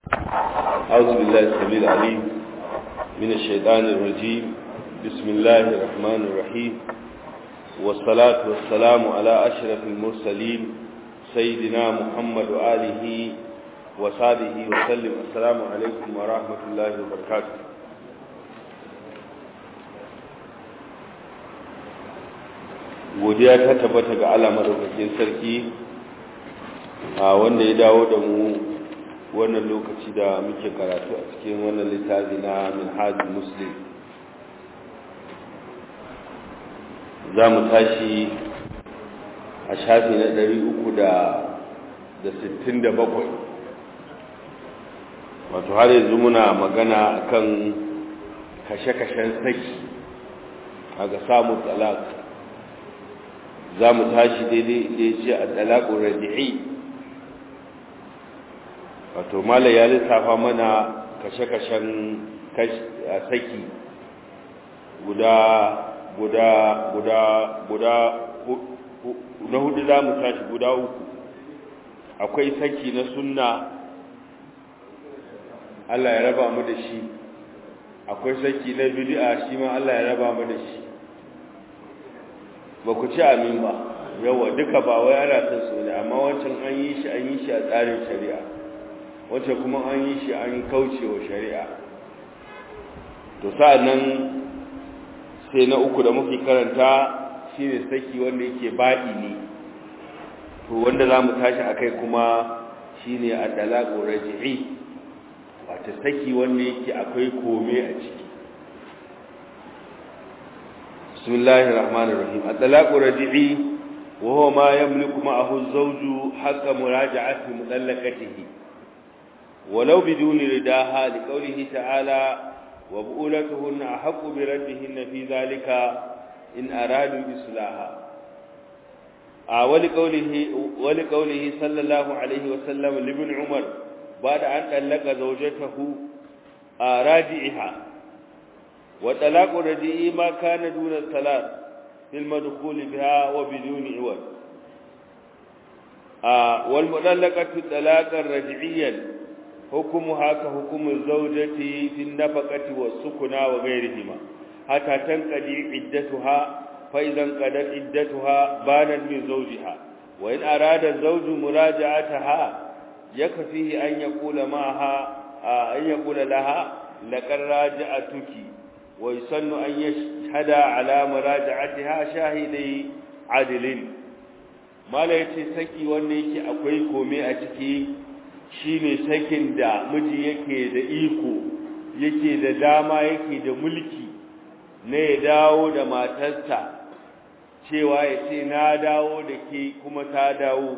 أعوذ بالله السميع العليم من الشيطان الرجيم بسم الله الرحمن الرحيم والصلاة والسلام على أشرف المرسلين سيدنا محمد وآله وصحبه وسلم السلام عليكم ورحمة الله وبركاته godiya ta tabbata ga Allah madaukakin sarki a wanda ya dawo da mu wannan lokaci da muke karatu a cikin wannan littafi na minhajul muslim za mu tashi a shafi na 367 wato har yanzu muna magana akan kashe-kashen saki a ga samun talak za mu tashi daidai da ya ce a talakun radi'i wato mala ya lissafa mana kashe-kashen saki guda guda guda guda na hudu za mu tashi guda uku akwai saki na sunna Allah ya raba mu da shi akwai saki na bid'a shi ma Allah ya raba mu da shi ba ku ci amin ba yawa duka ba wai ana son su ne amma wancan an yi shi an yi shi a tsarin shari'a wancan kuma an yi shi an kauce wa shari'a to sa'annan sai na uku da muke karanta shine saki wanda yake baɗi ne to wanda za mu tashi a kai kuma shine a dalago raji'i wata saki wanda yake akwai kome a ciki bismillahir rahmanir rahim at-talaqu raji'i wa huwa ma yamliku ma'ahu az-zawju haqqa muraja'ati mutallaqatihi ولو بدون رداها لقوله تعالى وبؤولتهن أحق بردهن في ذلك إن أرادوا إصلاحا ولقوله, ولقوله صلى الله عليه وسلم لابن عمر بعد أن طلق زوجته راجعها وطلاق الرجيء ما كان دون الثلاث في المدخول بها وبدون عوض والمطلقة طلاقا رجعيا حكمها كحكم الزوجة في النفقة والسكنى وغيرهما حتى تنقضي عدتها فإذا انقضت عدتها بانت من زوجها وإن أراد الزوج مراجعتها يكفيه أن يقول معها أن يقول لها لقد راجعتك ويسن أن يشهد على مراجعتها شاهدي عدل ما لا يتي سكي wanda yake akwai komai a ciki shine sakin da miji yake da iko yake da dama yake da mulki na ya dawo da matarsa cewa ya ce na dawo da ke kuma ta dawo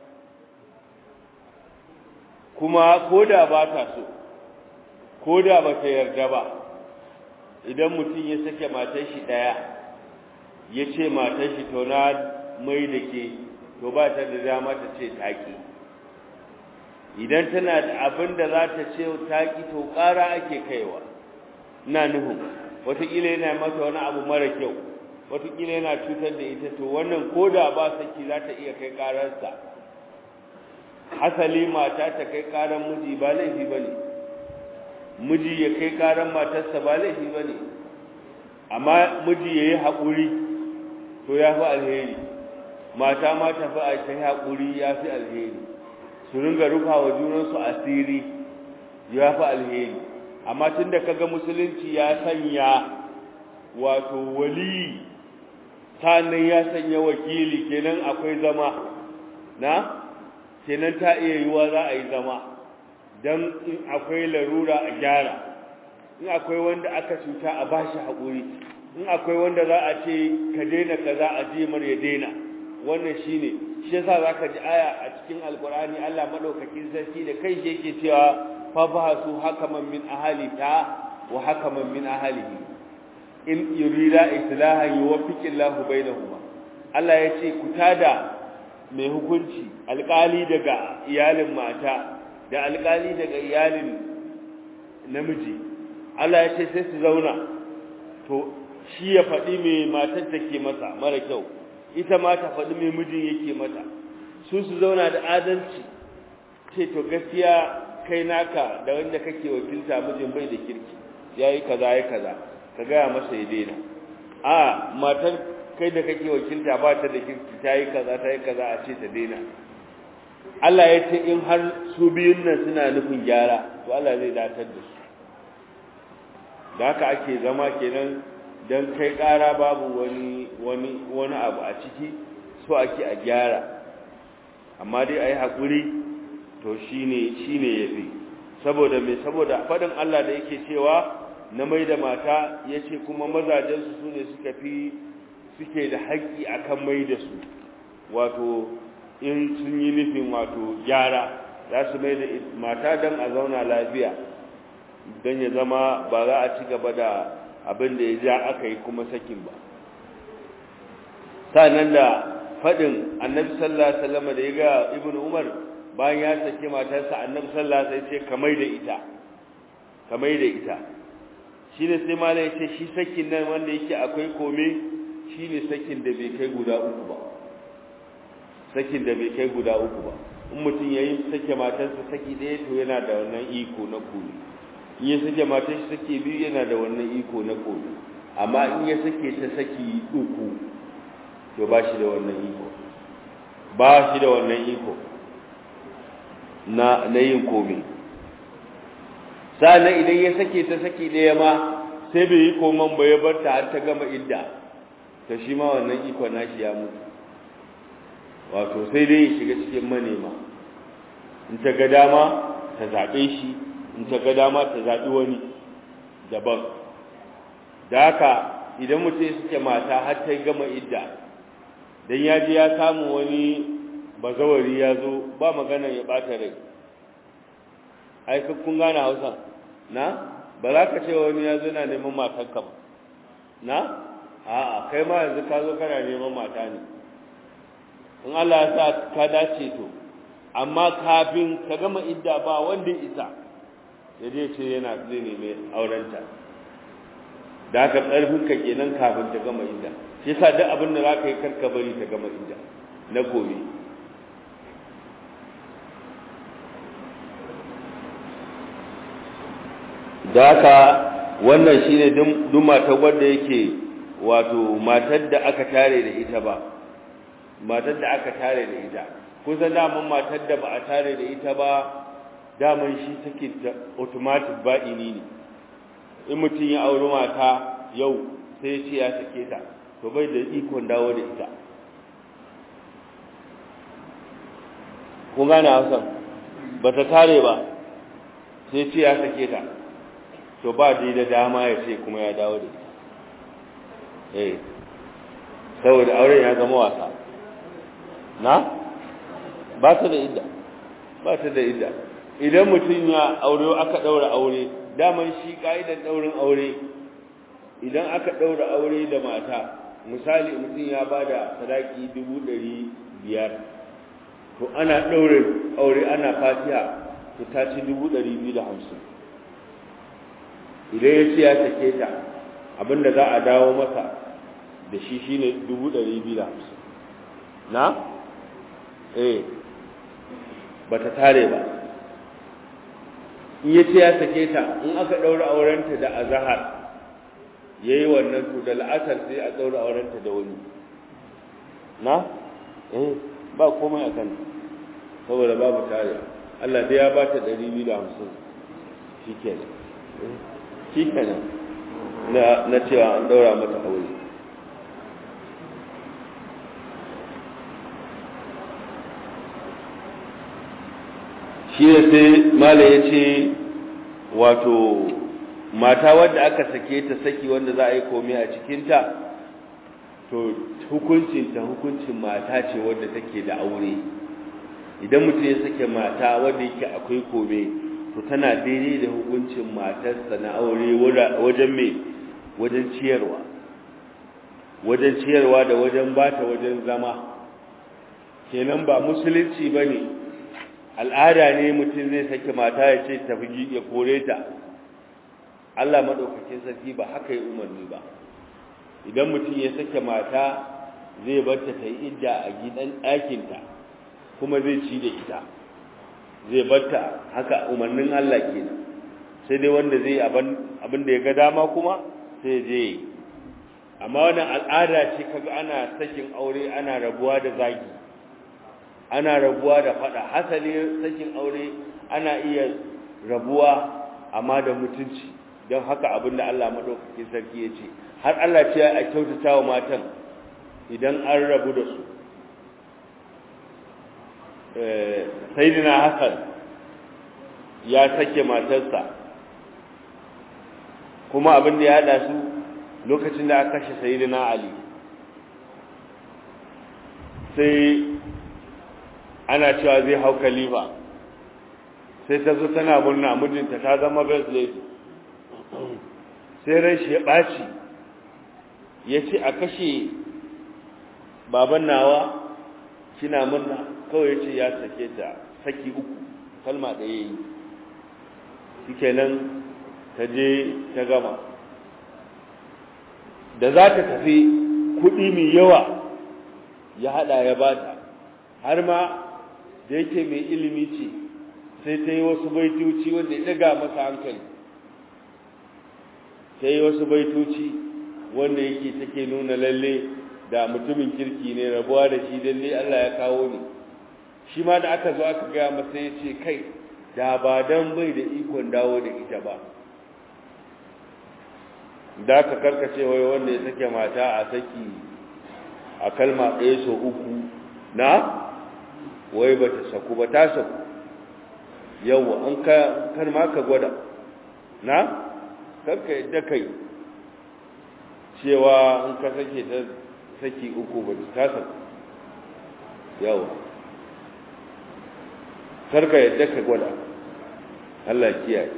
kuma koda ba ta so koda ba ta yarda ba idan mutum ya sake matar shi ɗaya ya ce matar shi to na mai da ke to ba ta da dama ta ce taƙi idan tana da abin da za ta ce taƙi to ƙara ake kaiwa na nuhun wataƙila yana mata wani abu mara kyau wataƙila yana cutar da ita to wannan ko da ba saki za ta iya kai ƙararsa hasali mata ta kai ƙarar miji ba laifi ba ne miji ya kai ƙarar matarsa ba laifi ba ne amma miji ya yi haƙuri to ya fi alheri mata ma ta fi a ta yi haƙuri ya fi alheri su ringa rufa wa junansu asiri ya fi alheri amma tun da kaga musulunci ya sanya wato wali sannan ya sanya wakili kenan akwai zama na kenan ta iya yiwa za a yi zama don in akwai larura a gyara in akwai wanda aka cuta a bashi haƙuri in akwai wanda za a ce ka daina kaza a jimar ya daina wannan shine shi yasa zaka ji aya a cikin alkur'ani Allah madaukakin sarki da kai shi yake cewa فبعثوا حكما من أهلها وحكما من أهله إن يريد إصلاحا يوفق الله بينهما Allah ya ce ku tada mai hukunci alƙali daga iyalin mata da alƙali daga iyalin namiji Allah ya ce sai su zauna to shi ya faɗi mai matar take masa mara kyau ita ma ta faɗi mai mijin yake mata su su zauna da adalci ce to gaskiya kai naka da wanda kake wakilta mijin bai da kirki yayi kaza yayi kaza ka gaya masa ya daina a matar kai da kake wakilta ba ta da kirki ta yi kaza ta yi kaza a ce ta daina Allah ya ce in har su biyun nan suna nufin gyara to Allah zai datar da su da haka ake zama kenan dan kai ƙara babu wani wani wani abu a ciki so ake a gyara amma dai ayi hakuri to shine shine yafi saboda me saboda fadin Allah da yake cewa na mai da mata yace kuma mazajen su sune suka fi suke da haƙƙi akan mai da su wato in sun yi nufin wato gyara za su mai da mata don a zauna lafiya don ya zama ba za a ci gaba da abin da ya ja aka yi kuma sakin ba sannan da faɗin annabi sallallahu alaihi wasallam da ya ga ibn umar bayan ya sake matarsa annabi sallallahu alaihi wasallam sai kamar da ita kamar da ita shine sai malai ya ce shi sakin nan wanda yake akwai kome shine sakin da bai kai guda uku ba sakin da bai kai guda uku ba in mutum yayi sake matarsa saki ɗaya to yana da wannan iko na kome in ya sake matarsa saki biyu yana da wannan iko na kome amma in ya sake ta saki uku to ba shi da wannan iko ba shi da wannan iko na na yin kome sa'annan idan ya sake ta saki ɗaya ma sai bai yi koman ba ya bar ta har ta gama idda to shi ma wannan iko nashi ya mutu wato sai dai ya shiga cikin manema in ta ga dama ta zaɓe shi in ta ga dama ta zaɓi wani daban da haka idan mutum ya suke mata har ta gama idda dan ya ji ya samu wani bazawari ya zo ba magana ya ɓata rai ai kun gane hausa na ba za ka ce wani ya zo na neman matanka ba na a'a kai ma yanzu ka zo kana neman mata ne in Allah ya sa ka dace to amma kafin ka gama idda ba wanda isa ya je ce yana zai neme aurenta da haka karfin ka kenan kafin ta gama idda shi yasa duk abin da zaka yi karka bari ta gama idda na gobe da haka wannan shine duk matar wanda yake wato matar da aka tare da ita ba matar da aka tare da ita kusan daman matar da ba a tare da ita ba daman shi take da automatic ba'ini ne in mutum ya auri mata yau sai ya ce ya sake ta to bai da ikon dawo da ita kun gane hausan ba ta tare ba sai ce ya sake ta to ba dai da dama ya ce kuma ya dawo da ita eh saboda auren ya zama wasa na ba ta da idda ba ta da idda idan mutum ya aure aka daura aure daman shi kaidan daurin aure idan aka daura aure da mata misali mutum ya bada sadaki dubu ɗari biyar to ana daure aure ana fatiha to ta ci dubu ɗari biyu da hamsin idan ya ce ya sake ta abinda za a dawo masa da shi shine dubu ɗari biyu da hamsin na eh ba ta tare ba in ya ce ya sake ta in aka ɗaura aurenta da azahar ya yi wannan to da la'asar sai a ɗaura aurenta da wani na eh ba komai a kan saboda babu tare Allah dai ya ba ta ɗari biyu da hamsin shi kenan shi kenan na cewa an ɗaura mata aure shi ne sai mala ya ce wato mata wadda aka sake ta saki wanda za a yi komai a cikinta to hukuncinta hukuncin mata ce wadda take da aure idan mutum ya sake mata wadda yake akwai kome to tana daidai da hukuncin matarsa na aure wajen mai wajen ciyarwa wajen ciyarwa da wajen bata wajen zama kenan ba musulunci ba ne al'ada ne mutum zai sake mata ya ce tafi ya kore ta Allah maɗaukakin sarki ba haka yi umarni ba idan mutum ya sake mata zai barta ta yi idda a gidan ɗakinta kuma zai ci da ita zai batta haka umarnin Allah kenan sai dai wanda zai abin da ya ga dama kuma sai je amma wannan al'ada ce kaga ana sakin aure ana rabuwa da zagi ana rabuwa da fada hasali sakin aure ana iya rabuwa amma da mutunci don haka abin da Allah madaukakin sarki ya ce har Allah ce a kyautata wa matan idan an rabu da su sayyidina Hassan ya sake matarsa kuma abin da ya hada su lokacin da aka kashe sayyidina Ali sai ana cewa zai hau khalifa sai ta zo tana murna mijinta ta zama best lady sai ran shi ya ɓaci ya ce a kashe baban nawa kina murna kawai ya ce ya sake ta saki uku kalma ɗaya yi shikenan ta je ta gama da za ta tafi kuɗi mai yawa ya haɗa ya bata har ma da yake mai ilimi ce sai ta yi wasu baitoci wanda ya ɗaga masa hankali ta yi wasu baitoci wanda yake take nuna lalle da mutumin kirki ne rabuwa da shi lalle Allah ya kawo ni shi ma da aka zo aka gaya masa ya ce kai da ba dan bai da ikon dawo da ita ba da aka karkace wai wanda ya sake mata a saki a kalma ɗaya so uku na wai ba ta saku ba ta saku yawa an ka kar ma ka gwada na karka yadda kai cewa an ka sake ta saki uku ba ta saku yawa karka yadda ka gwada Allah kiyaye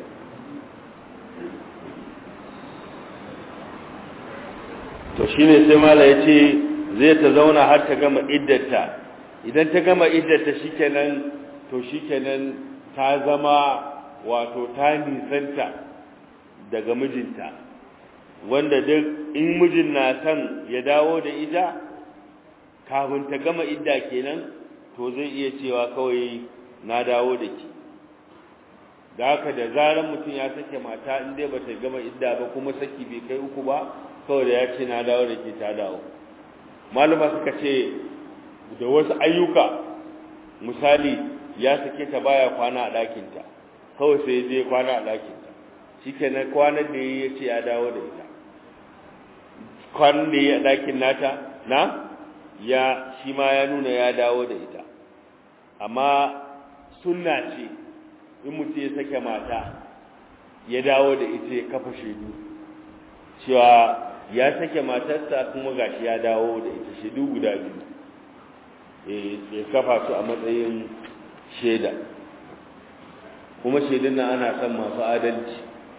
to shine sai mala yace zai ta zauna har ta gama iddata idan ta gama iddata shikenan to shikenan ta zama wato ta nisanta daga mijinta wanda duk in mijin na san ya dawo da ita kafin ta gama idda kenan to zai iya cewa kawai na dawo da ki da haka da zaran mutum ya sake mata in dai bata gama idda ba kuma saki bai kai uku ba kawai da ya ce na dawo da ke ta dawo malama suka ce da wasu ayyuka misali ya sake ta baya kwana a ɗakinta kawai sai ya je kwana a ɗakinta shi kenan kwanan da ya ce ya dawo da ita kwanan da ya a ɗakin nata na ya shi ma ya nuna ya dawo da ita amma sunna ce in mutum ya sake mata ya dawo da ita ya kafa shaidu cewa ya sake matarsa kuma gashi ya dawo da ita shaidu guda biyu ya kafa su a matsayin shaida kuma shaidun nan ana son masu adalci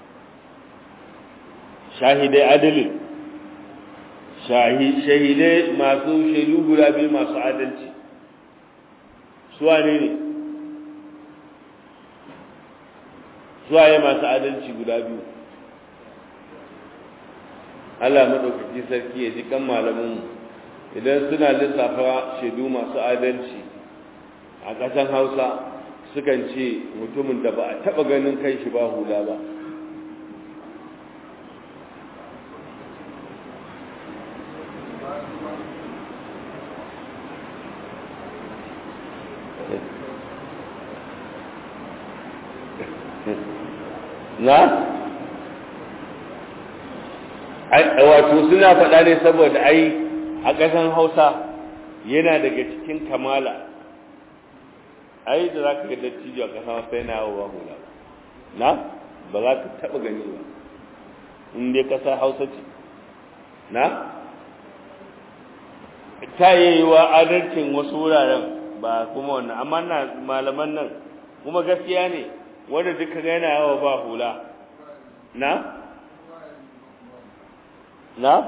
shahidai adalin shahidai masu shaidu guda biyu masu adalci suwa ne ne suwaye masu adalci guda biyu Allah maɗaukaki sarki ya ji kan malamin idan suna lissafa shaidu masu adalci a ƙasan hausa sukan ce mutumin da ba a taɓa ganin kai shi ba hula ba na wato suna faɗa ne saboda ai a ƙasan hausa yana daga cikin kamala ai da za ka ga dattijo a ƙasan hausa yana yawo ba hula na ba za ka taɓa gani ba in dai ƙasar hausa ce na ta yi wa adalcin wasu wuraren ba kuma wannan amma na malaman nan kuma gaskiya ne wanda duka ga yana yawo ba hula na na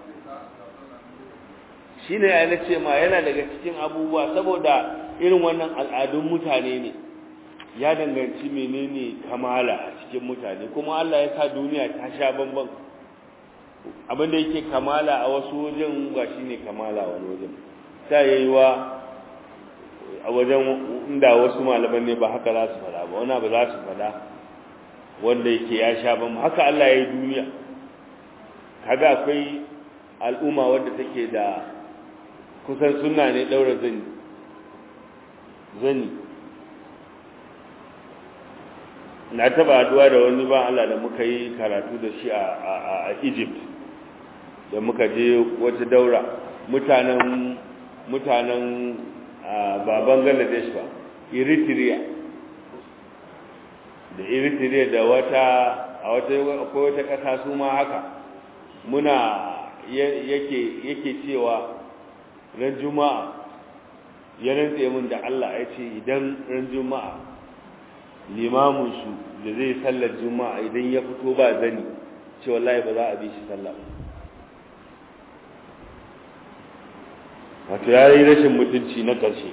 shi ne ya ce ma yana daga cikin abubuwa saboda irin wannan al'adun mutane ne ya danganci menene kamala a cikin mutane kuma Allah ya sa duniya ta sha bamban abinda yake kamala a wasu wajen ba shi ne kamala a wani wajen ta yi wa a wajen inda wasu malaman ne ba haka za su fada ba wani ba za su fada wanda yake ya sha ba haka Allah ya yi duniya kaga akwai al'umma wadda take da kusan sunna ne daura zani zani na taba haduwa da wani ba Allah da muka yi karatu da shi a Egypt da muka je wata daura mutanen mutanen ba Bangladesh ba Eritrea da Eritrea da wata a wata akwai wata kasa su ma haka muna yake yake cewa ran juma'a ya rantse min da Allah ya ce idan ran juma'a limamin su da zai sallar juma'a idan ya fito ba zani ce wallahi ba za a bi shi sallah wato ya yi rashin mutunci na ƙarshe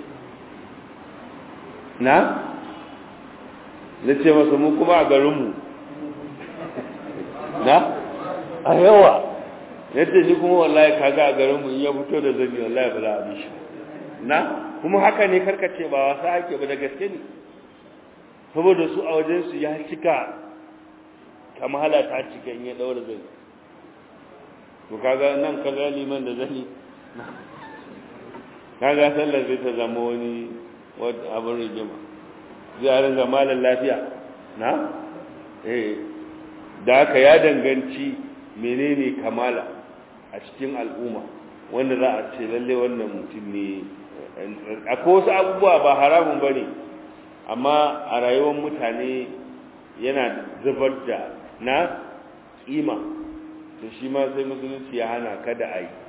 na na ce masa mu kuma a garinmu na a yawa yadda ni kuma wallahi kaga a garinmu in ya fito da zani wallahi ba za a bi shi na kuma haka ne karkace ba wasa ake ba da gaske ne saboda su a wajensu ya cika kamala ta cika in ya daura zai to kaga nan kaga liman da zani kaga sallar zai ta zama wani abin rigima zai a ringa malar lafiya na eh da haka ya danganci menene kamala a cikin al'umma wanda za a ce lalle wannan mutum ne akwai wasu abubuwa ba haramun ba ne amma a rayuwar mutane yana zubar da na kima to shi ma sai musulunci ya hana kada a yi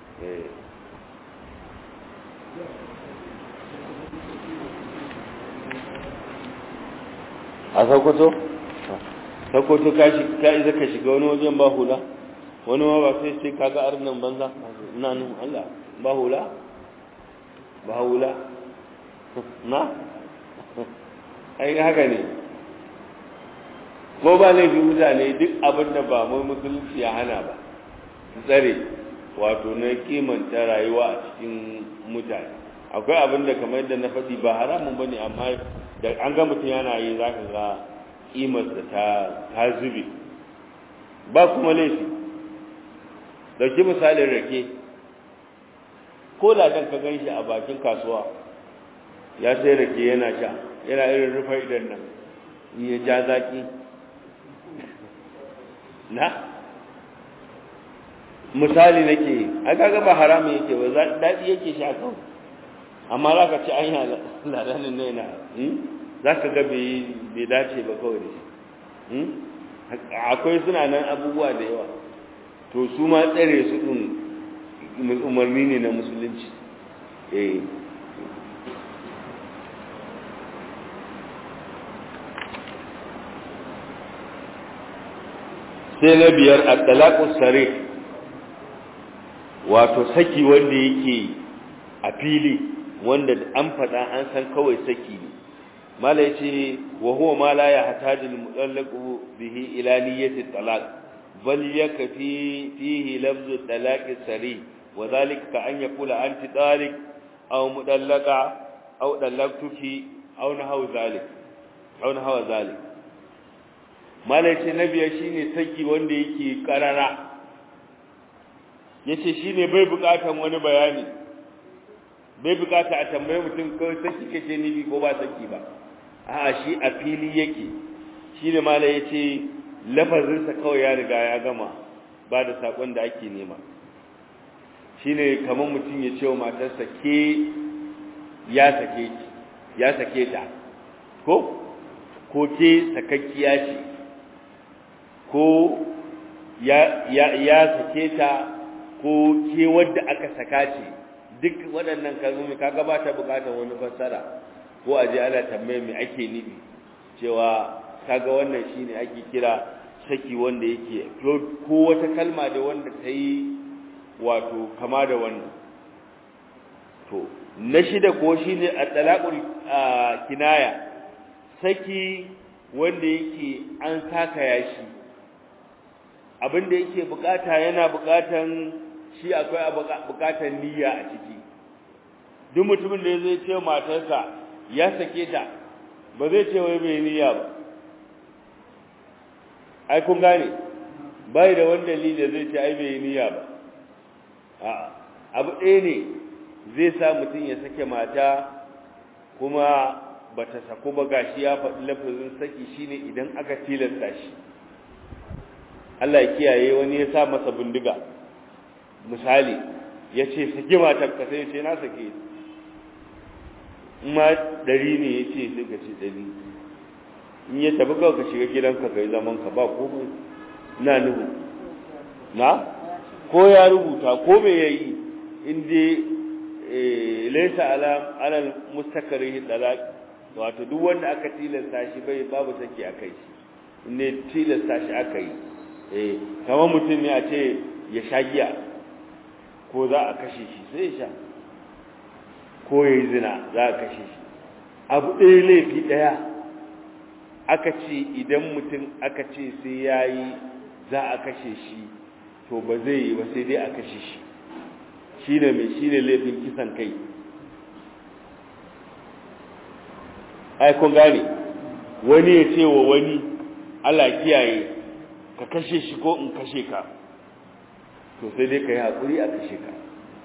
a sakoto? sakoto ka iza ka shiga wani wajen ba hula wani ma ba sai sai kaga arnan banza na nan Allah ba hula ba hula na ai haka ne ko ba laifin mutane duk abin da ba mai musulunci ya hana ba tsare wato na kimanta rayuwa a cikin mutane akwai abin da kamar yadda na faɗi ba haramun ba ne amma da an ga mutum yana yi za ka ga ƙimarsa ta ta zube ba kuma laifi dauki misalin rake ko ladan ka gan shi a bakin kasuwa ya sai rake yana sha yana irin rufa idan nan in ya ja zaki na misali nake a kaga ba haramun yake ba daɗi yake sha kawai amma za ka ci an yi ladanin ne na za ka ga bai dace ba kawai da shi akwai suna nan abubuwa da yawa to su ma tsare su ɗin umarni ne na musulunci eh sai na biyar a talaƙus sare wato saki wanda yake a fili wanda an faɗa an san kawai saki ne mala ya ce wa huwa ma la ya hatajil mutallaqu bihi ila niyyati talaq bal yakfi fihi lafzu talaqi sari wa dhalika ka an yaqula anti taliq aw mudallaqa aw dallaqtuki aw nahaw zalik aw nahaw zalik malaice na biyar shine saki wanda yake karara yace shine bai bukatan wani bayani bai bukata a tambaye mutum kawai saki kace ni ko ba saki ba a'a shi a fili yake shine malai yace lafazin sa kawai ya riga ya gama ba da sakon da ake nema shine kamar mutum ya ce wa matarsa ke ya sake ki ya sake ta ko ko ke sakakkiya ce ko ya ya ya sake ta ko ke wadda aka saka ce duk waɗannan kalmomi kaga ba ta buƙatar wani fassara ko a je ana tambaye me ake nufi cewa kaga wannan shine ake kira saki wanda yake ko wata kalma da wanda ta yi wato kama da wannan to na shida ko shine at-talaqul kinaya saki wanda yake an saka yashi abin da yake bukata yana bukatan shi akwai bukatan niyya a ciki duk mutumin da ya zai ce matarsa ya sake ta ba zai ce wai bai niyya ba ai kun gane bai da wani dalili da zai ce ai bai niyya ba a'a abu ɗaya ne zai sa mutum ya sake mata kuma bata sako ba gashi ya faɗi lafazin saki shine idan aka tilasta shi Allah ya kiyaye wani ya sa masa bindiga misali ya ce saki matar ka sai ya ce na sake in ma ɗari ne ya ce sai ka ce ɗari in ya tafi kawai ka shiga gidanka ka yi zaman ka ba komai na nuhu na ko ya rubuta ko me ya yi in dai laisa ala alal mustakarihi dalaq wato duk wanda aka tilasta shi bai babu saki akai shi ne tilasta shi aka yi eh kamar mutum ne a ce ya sha giya ko za a kashe shi sai ya sha ko ya yi zina za a kashe shi abu ɗaya laifi ɗaya aka ce idan mutum aka ce sai ya yi za a kashe shi to ba zai yi ba sai dai a kashe shi shi ne mai shi ne laifin kisan kai ai kun gane wani ya ce wa wani Allah kiyaye ka kashe shi ko in kashe ka to sai dai ka yi haƙuri a kashe ka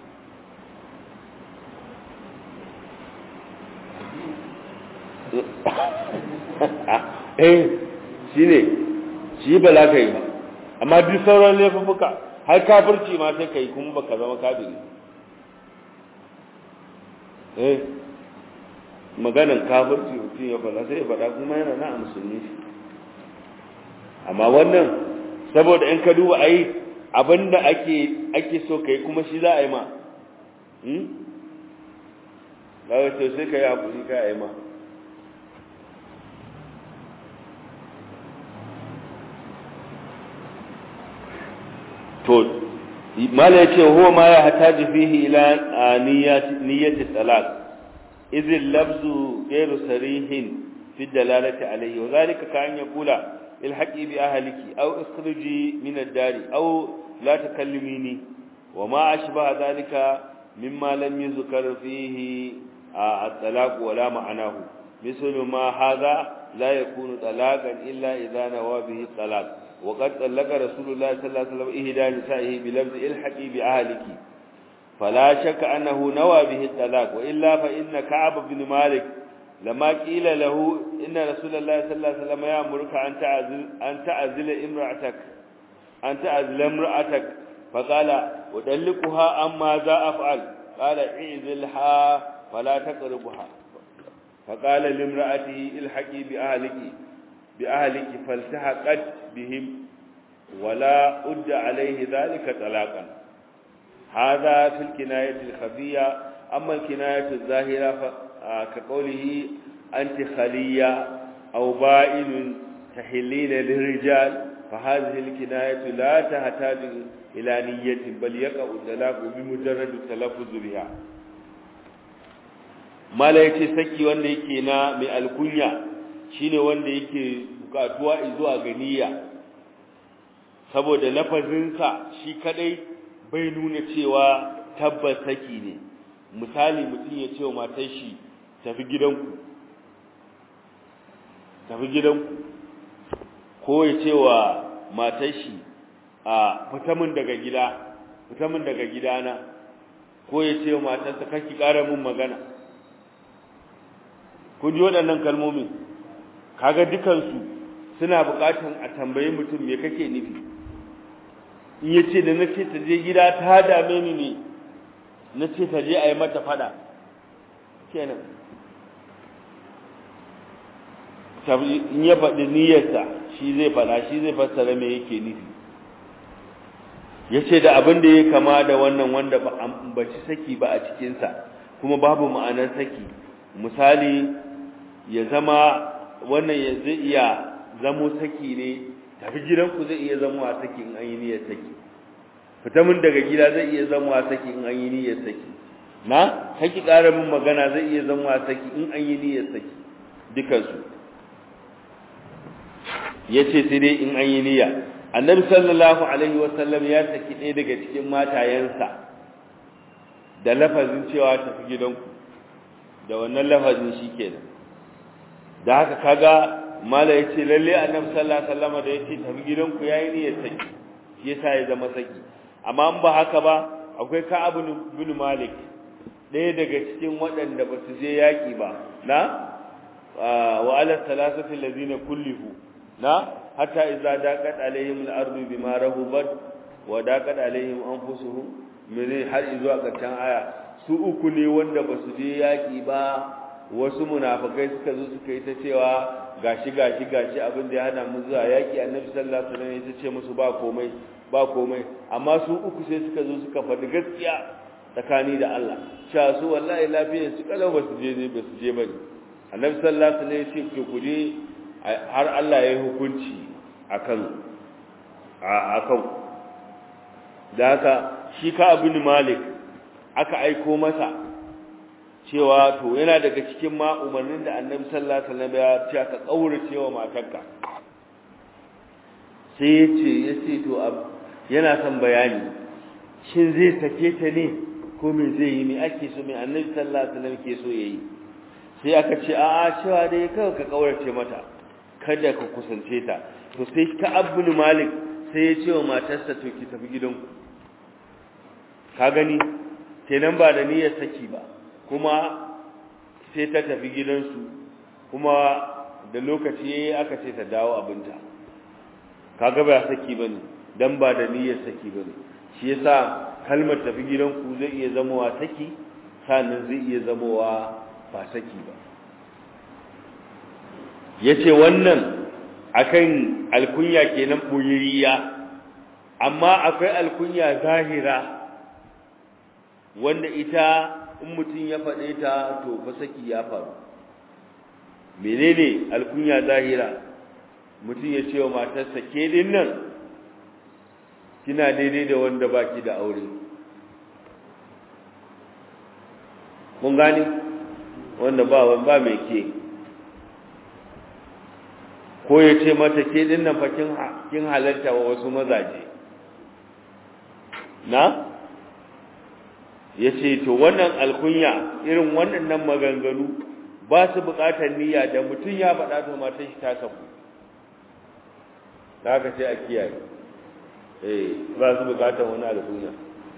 eh shi ne shi ba za ka yi ba amma duk sauran laifuka har kafirci ma sai ka yi kuma baka zama kafiri eh maganan kafirci mutum ya faɗa sai ya faɗa kuma yana na a musulmi shi amma wannan saboda in ka duba ai abinda ake ake so kai kuma shi za a yi ma hmm daga to sai ka yi hakuri ka yi ma to mala yace huwa ma ya hataji fihi ila niyyati niyyati talaq idh al-lafzu ghayru sarihin fi dalalati alayhi wa dhalika ka an yaqula ilhaqi bi ahliki aw ikhruji min ad-dari aw la takallimini wa ma ashbaha dhalika mimma lam yuzkar fihi at-talaq wa la ma'anahu مثل ما هذا لا يكون طلاقا إلا إذا نوى به الطلاق وقد طلق رسول الله صلى الله عليه وسلم إهدى نسائه بلفظ الحقي بأهلك فلا شك أنه نوى به الطلاق وإلا فإن كعب بن مالك لما قيل له إن رسول الله صلى الله عليه وسلم يأمرك أن تعزل أن تعزل امرأتك أن تعزل امرأتك فقال أطلقها أما ذا أفعل قال اعزلها فلا تقربها فقال لامرأته الحقي بأهلك بأهلك فالتحقت بهم ولا أد عليه ذلك طلاقا هذا في الكناية الخفية أما الكناية الظاهرة كقوله أنت خلية أو بائن تحلين للرجال فهذه الكناية لا تحتاج إلى نية بل يقع الطلاق بمجرد التلفظ بها mala yace saki wanda yake na mai alkunya shine wanda yake bukatuwa zuwa ga niyya saboda lafazinsa shi kadai bai nuna cewa tabbas saki ne misali mutum ya ce wa matar shi tafi gidanku tafi gidanku ko ya ce wa matar shi a fita min daga gida fita min daga gidana ko ya ce wa matarsa kake ƙara min magana ku ji waɗannan kalmomin kaga dukansu suna buƙatar a tambayi mutum me kake nufi in ya ce da na ce ta je gida ta dame ni ne na ce ta je a yi mata fada kenan in ya faɗi niyyarsa shi zai faɗa shi zai fassara me yake nufi ya ce da abin da ya kama da wannan wanda ba a ci saki ba a cikinsa kuma babu ma'anar saki misali ya zama wannan ya zai iya zamo saki ne tafi gidanku zai iya zama a saki in an yi niyyar saki fita min daga gida zai iya zama a saki in an yi niyyar saki na kaki ƙara min magana zai iya zama a saki in an yi niyyar saki dukansu ya ce sai dai in an yi niyya annabi sallallahu alaihi wasallam ya saki ɗaya daga cikin matayensa da lafazin cewa tafi gidanku da wannan lafazin shi kenan da haka kaga mala ya ce lalle annabi sallallahu alaihi wasallam da ya ce tafi gidanku yayi niyyar saki shi yasa ya zama saki amma in ba haka ba akwai Ka'ab bin Malik ɗaya daga cikin waɗanda ba su je yaƙi ba na wa ala salasati allazina kullifu na hatta idza daqat alaihim al-ardu bima rahubat wa daqat alaihim anfusuhum mene har zuwa ƙarshen aya su uku ne wanda ba su je yaƙi ba wasu munafikai suka zo suka yi ta cewa gashi gashi gashi abin da ya hana mu zuwa yaƙi annabi sallallahu alaihi wasallam ya ce musu ba komai ba komai amma su uku sai suka zo suka faɗi gaskiya tsakani da Allah cewa su wallahi lafiyar su kalau ba su je ne ba su je bane annabi sallallahu alaihi wasallam ya ce ku je har Allah ya yi hukunci akan akan da haka shi ka abin malik aka aiko masa cewa to yana daga cikin ma umarnin da annabi sallallahu alaihi wasallam ya ce ka kaurace wa matarka sai ya ce ya ce to yana son bayani shin zai sake ta ne ko me zai yi me ake so me annabi sallallahu alaihi wasallam ke so yayi sai aka ce a'a cewa dai kawai ka kaurace mata kada ka kusance ta to sai ka abul malik sai ya ce wa matarsa to ki tafi gidanku ka gani kenan ba da niyyar saki ba kuma sai ta tafi gidansu kuma da lokaci yayi aka ce ta dawo abinta kaga ba saki bane dan ba da niyyar saki bane shi yasa kalmar tafi gidanku zai iya zamowa saki sannan zai iya zamowa ba saki ba yace wannan akan alkunya kenan boyiriya amma akwai alkunya zahira wanda ita in mutum ya faɗe ta to fa saki ya faru menene alkunya zahira mutum ya ce wa matarsa ke din nan kina daidai da wanda baki da aure mun gani wanda ba ba mai ke ko ya ce mata ke din nan fa kin halarta wa wasu mazaje na ya ce to wannan alkunya irin waɗannan maganganu ba su buƙatar niyya da mutum ya faɗa to matan shi ta saku da haka sai a kiyaye eh ba su buƙatar wani alkunya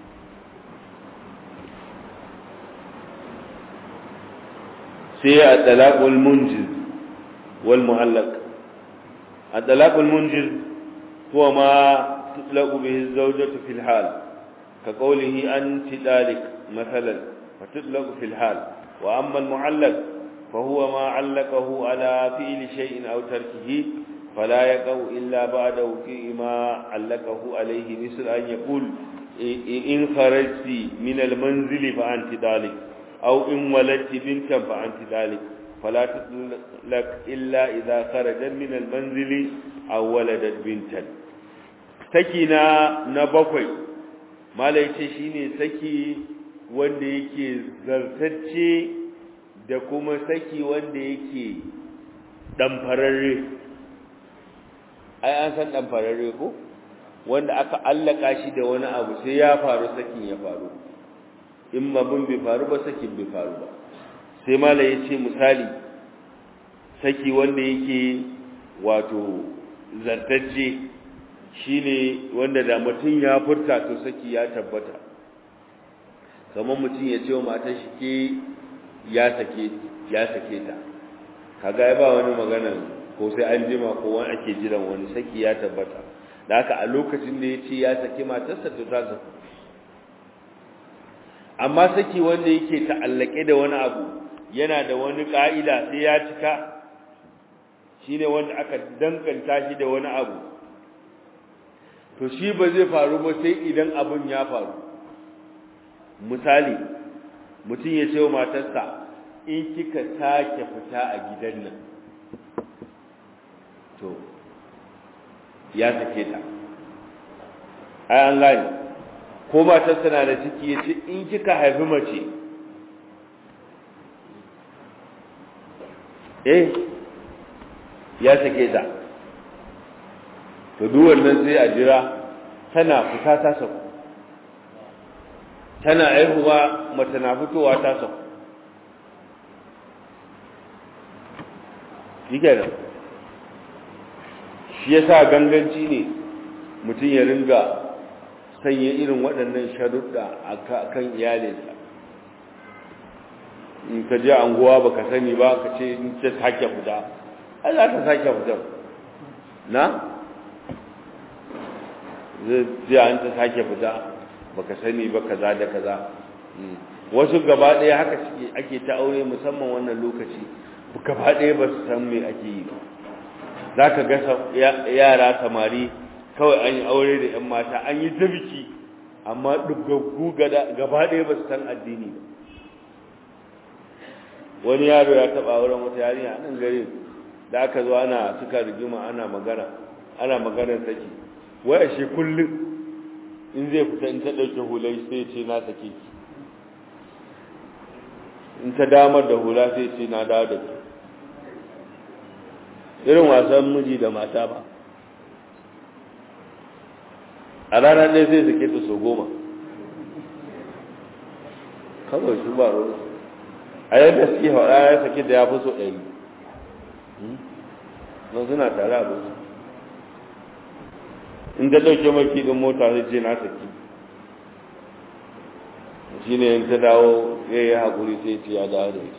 sai a talaqul munjiz wal mu'allaq a talaqul munjiz huwa ma tutlaqu bihi az-zawjatu fil hal كقوله أنت ذلك مثلا فتطلق في الحال وأما المعلق فهو ما علقه على فعل شيء أو تركه فلا يقع إلا بعد وقوع ما علقه عليه مثل أن يقول إن خرجت من المنزل فأنت ذلك أو إن ولدت بنتا فأنت ذلك فلا تطلق إلا إذا خرجت من المنزل أو ولدت بنتا سكنا نبقي malai ce shine saki wanda yake zartacce da kuma saki wanda yake damfararre ai an san damfararre ko wanda aka allaka shi da wani abu sai ya faru sakin ya faru in mabin bai faru ba sakin bai faru ba sai malai ya ce misali saki wanda yake wato zartacce shine wanda da mutum ya furta to saki ya tabbata kamar mutum ya ce wa matar shi ke ya sake ya sake ta kaga ba wani magana ko sai an jima ko wani ake jiran wani saki ya tabbata da haka a lokacin da ya ce ya sake matarsa to ta zaku amma saki wanda yake ta'allake da wani abu yana da wani ka'ida sai ya cika shine wanda aka dankanta shi da wani abu to shi ba zai faru ba sai idan abun ya faru misali mutum ya ce wa matarsa in kika sake fita a gidan nan to ya sake ta ai an gani ko matarsa na da ciki ya ce in kika haifi mace eh ya sake ta to duk wannan sai a jira tana fita ta sauko tana aihuwa mace na fitowa ta sauko shi kenan shi yasa ganganci ne mutum ya ringa sanya irin waɗannan sharuɗa a kan iyalinsa in ka je anguwa baka sani ba ka ce in ce sake fita ai za ta sake fita na zai an ta sake fita baka sani ba kaza da kaza wasu gaba ɗaya haka suke ake ta aure musamman wannan lokaci gaba ɗaya ba su san me ake yi ba za ka ga yara samari kawai an yi aure da 'yan mata an yi ta biki amma duggaggu gaba ɗaya ba su san addini ba wani yaro ya taɓa auren wata yarinya a nan gari da aka zo ana suka rigima ana magana ana maganar saki wai ashe kullum in zai fita in ta ɗauke hulai sai ce na sake ki in ta damar da hula sai ce na dawo da ki irin wasan miji da mata ba a ranar ɗaya sai sake ta so goma kawai su ba ruwa a yadda suke haɗa ya sake da ya fi so ɗari don suna tare a su in ta ɗauke maki ɗin mota sai ce na saki shi ne in ta dawo ya yi haƙuri sai ce ya dawo da ita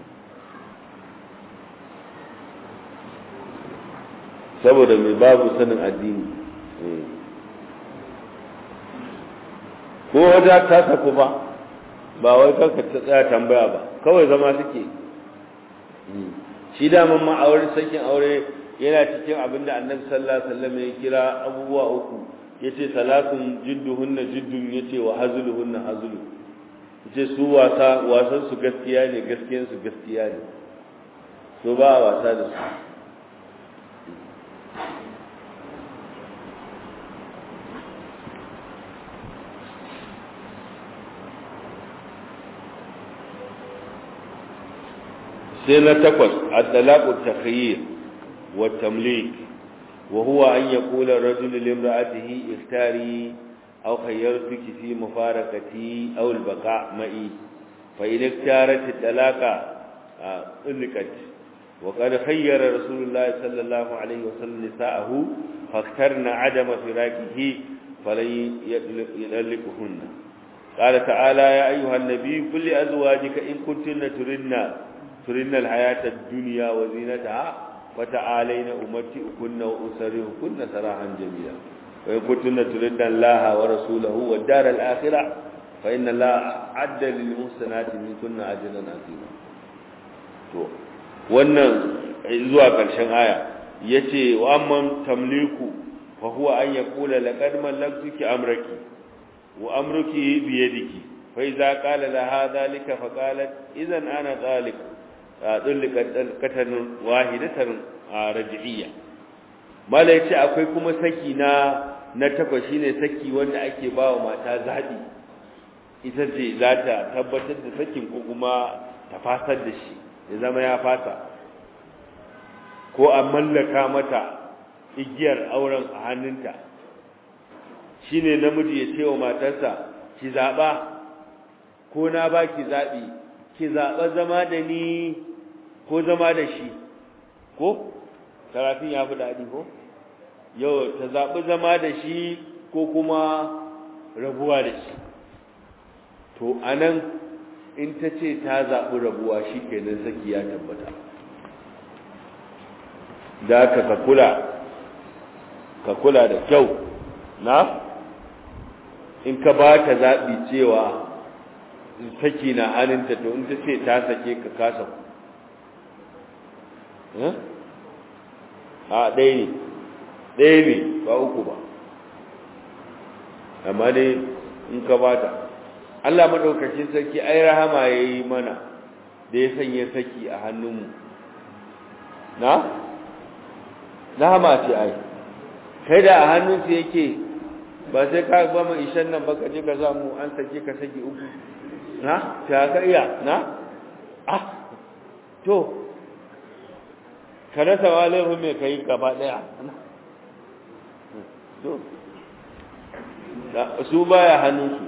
saboda mai babu sanin addini ko wajen ta saku ba ba wai kanka ta tsaya tambaya ba kawai zama suke shi daman ma aure sakin aure yana cikin abin da annabi sallallahu alaihi wasallam ya kira abubuwa uku yace salatun jidduhunna jiddun yace wa hazluhunna hazlu yace su wasa wasan su gaskiya ne gaskiyan su gaskiya ne so ba wasa da su sai na takwas at-talaqu takhyir wa tamlik wa huwa an yaqula ar-rajulu li imra'atihi ikhtari aw khayyartuki fi mufarakati aw al-baqa' ma'i fa in iktarat at-talaqa ulqat wa qad khayyara rasulullah sallallahu alayhi wa sallam nisa'ahu فاخترن عدم فراقه فلن يدلقهن قال تعالى يا أيها النبي كل أزواجك إن كنتن تردن تردن الحياة الدنيا وزينتها فتعالين أمتئكن وأسرهكن سراحا جميلا وإن كنتن تردن الله ورسوله والدار الآخرة فإن الله أعد للمحسنات منكن أجرا عظيما wannan zuwa ƙarshen aya yace wa amman tamliku fa huwa an yaqula laqad mallaktuki amraki wa amruki bi yadiki fa idza qala laha dhalika fa qalat idan ana talik dullikat dalkatan wahidatan raj'iyya mala yace akwai kuma saki na na takwas shine saki wanda ake bawa mata zabi ita ce za ta tabbatar da sakin ko kuma ta fasar da shi ya zama ya fasa ko a mallaka mata igiyar auren a hannunta shine namiji ya ce wa matarsa ki zaɓa ko na ba ki zaɓi ki zaɓa zama da ni ko zama da shi ko karafin ya fi daɗi ko yau ta zaɓi zama da shi ko kuma rabuwa da shi to anan in ta ce ta zaɓi rabuwa shi kenan saki ya tabbata da ka ka kula ka kula da kyau na in ka ba ta zaɓi cewa saki na hannunta to in ta ce ta sake ka kasa a ɗaya ne ɗaya ne ba uku ba amma dai in ka ba ta Allah maɗaukacin sarki ai rahama ya yi mana da ya sanya saki a hannunmu na? rahama ce ai kai da a hannunsu yake ba sai ka ba mu ishan nan ba ka je ka samu an sake ka saki uku na ta ka iya na ah to ka rasa wa laifin mai kai gaba daya to su baya hannunsu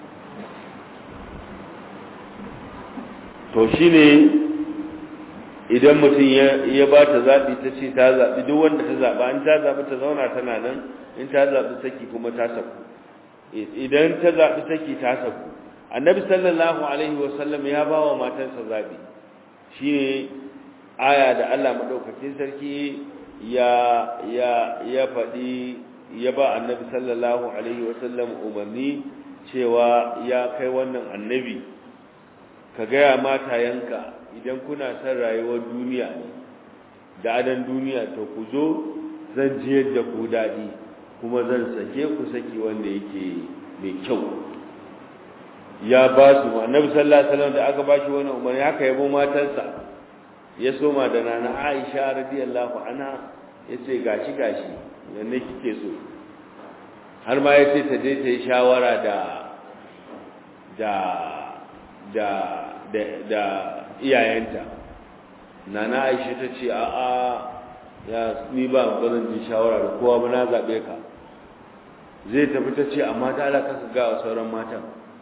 to shine idan mutum ya ba ta zaɓi ta ce ta zaɓi duk wanda ta zaɓa in ta zaɓi ta zauna tana nan in ta zaɓi saki kuma ta saku idan ta zaɓi saki ta saku annabi sallallahu alaihi wasallam ya ba wa matansa zaɓi shi ne aya da allah maɗaukakin sarki ya ya ya faɗi ya ba annabi sallallahu alaihi wasallam umarni cewa ya kai wannan annabi ka gaya matayenka idan kuna son rayuwar duniya ne da adan duniya to ku zo zan jiyar da ku daɗi kuma zan sake ku saki wanda yake mai kyau ya ba su annabi sallallahu alaihi wasallam da aka ba shi wannan umarni haka yabo matansa ya soma da nana Aisha radiyallahu anha yace gashi gashi yanne kike so har ma yace ta je ta yi shawara da da da da, da iyayenta nana Aisha ta ce a a ya ni ba bazan ji shawara da kowa ba na zabe ka zai tafi ta ce amma ta alaka ka ga sauran matan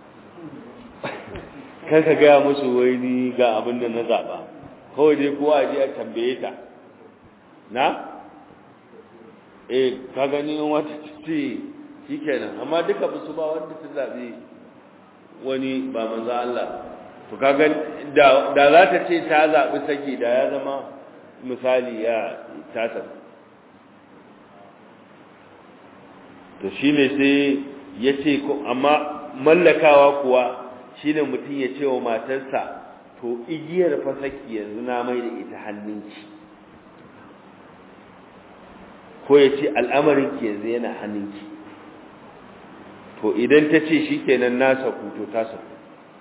kar ka gaya musu wai ni ga abin da na zaba kawai dai kowa je a tambaye ta na eh ka gani in wata ce shikenan amma duka ba su ba wanda su zabi wani ba manzo Allah to kaga da da za ta ce ta zabi saki da ya zama misali ya tata to shine sai yace ko amma mallakawa kuwa shine mutum ya ce wa matarsa to igiyar fasaki yanzu na mai da ita hannunki ko ya ce al'amarinki yanzu yana hannunki to idan ta ce shi kenan na saku to ta saku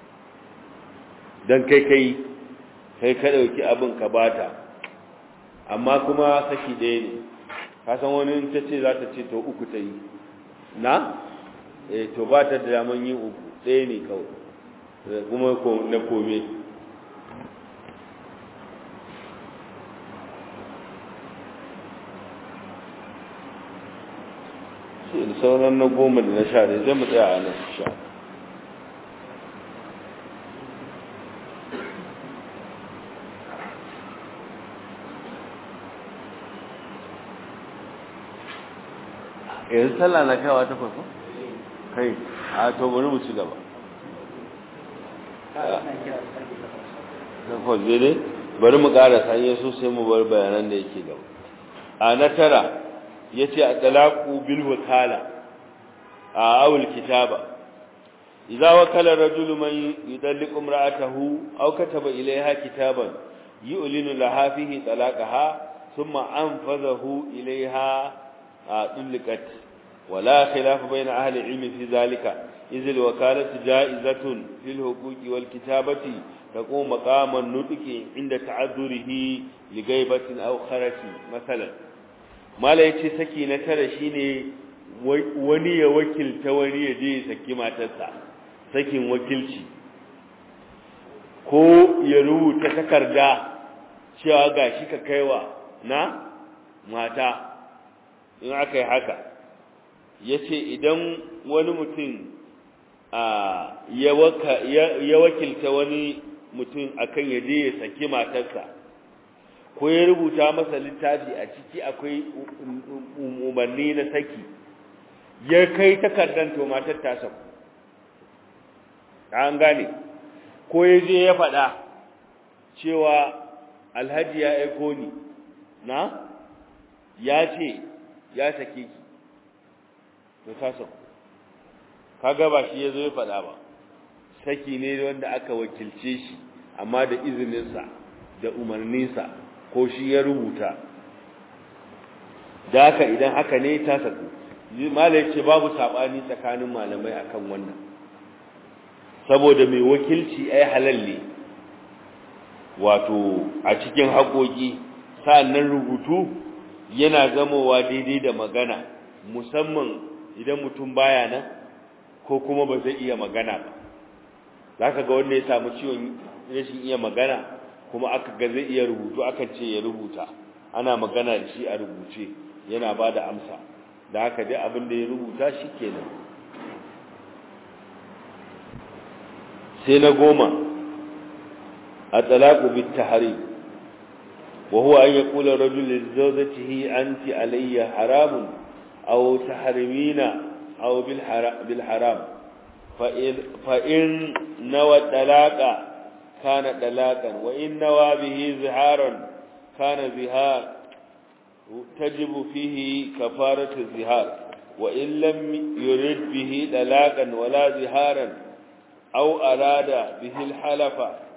don kai kai kai ka ɗauki abin ka bata amma kuma saki ɗaya ne kasan wani ta ce za ta ce to uku ta yi na? eh to ba ta da daman yin uku ɗaya ne kawai kuma na kome da sauran na goma da na sha da zai mu tsaya a nan sha yanzu sallah na kaiwa ta farko? kai a to bari mu ci gaba takwas ne bari mu ƙara sanye so sai mu bar bayanan da yake gaba a na tara ya ce a talaku bil wakala a awul kitaba idza wakala rajulu man yudalliqu imra'atahu aw kataba ilayha kitaban yu'linu laha fihi talaqaha thumma anfadhahu ilayha dulqat wala khilaf bayna ahli ilmi fi dhalika idh al wakalatu ja'izatun fil huquqi wal kitabati تقوم مقام النطق عند تعذره لغيبة أو خرس مثلا ما لا يتي سكي نترى شيني wani ya wakilta wani ya je ya saki matarsa sakin wakilci ko ya rubuta takarda cewa ga shi ka kaiwa na mata in aka yi haka ya ce idan wani mutum ya wakilta wani mutum akan ya je ya saki matarsa ko ya rubuta masa littafi a ciki akwai umarni na saki ya kai takardar to matar ta saku an gane ko ya je ya faɗa cewa alhaji ya aiko ni na ya ce ya sake ki to ta saku kaga ba shi ya zo ya faɗa ba saki ne wanda aka wakilce shi amma da izininsa da umarninsa ko shi ya rubuta da haka idan haka ne ta saku malai ce babu saɓani tsakanin malamai akan wannan saboda mai wakilci ai halal ne wato a cikin haƙoƙi sa'annan rubutu yana zamowa daidai da magana musamman idan mutum baya nan ko kuma ba zai iya magana ba za ka ga wanda ya samu ciwon rashin iya magana kuma aka ga zai iya rubutu akan ce ya rubuta ana magana da shi a rubuce yana ba da amsa da haka dai abin da ya rubuta shi kenan sai na goma a talaku bit tahari وهو أن يقول الرجل لزوجته أنت علي حرام أو تحرمين أو بالحرام فإن, فإن نوى الطلاق كان طلاقا وإن نوى به زهارا كان زهار تجب فيه كفارة الزهار وإن لم يرد به طلاقا ولا زهارا أو أراد به الحلف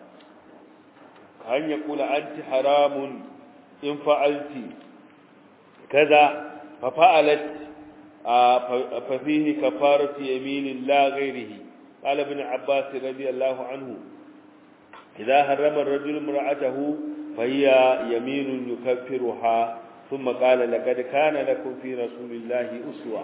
أن يقول أنت حرام إن فعلت كذا ففعلت ففيه كفارة يمين لا غيره قال ابن عباس رضي الله عنه إذا حرم الرجل امرأته فهي يمين يكفرها ثم قال لقد كان لكم في رسول الله أسوة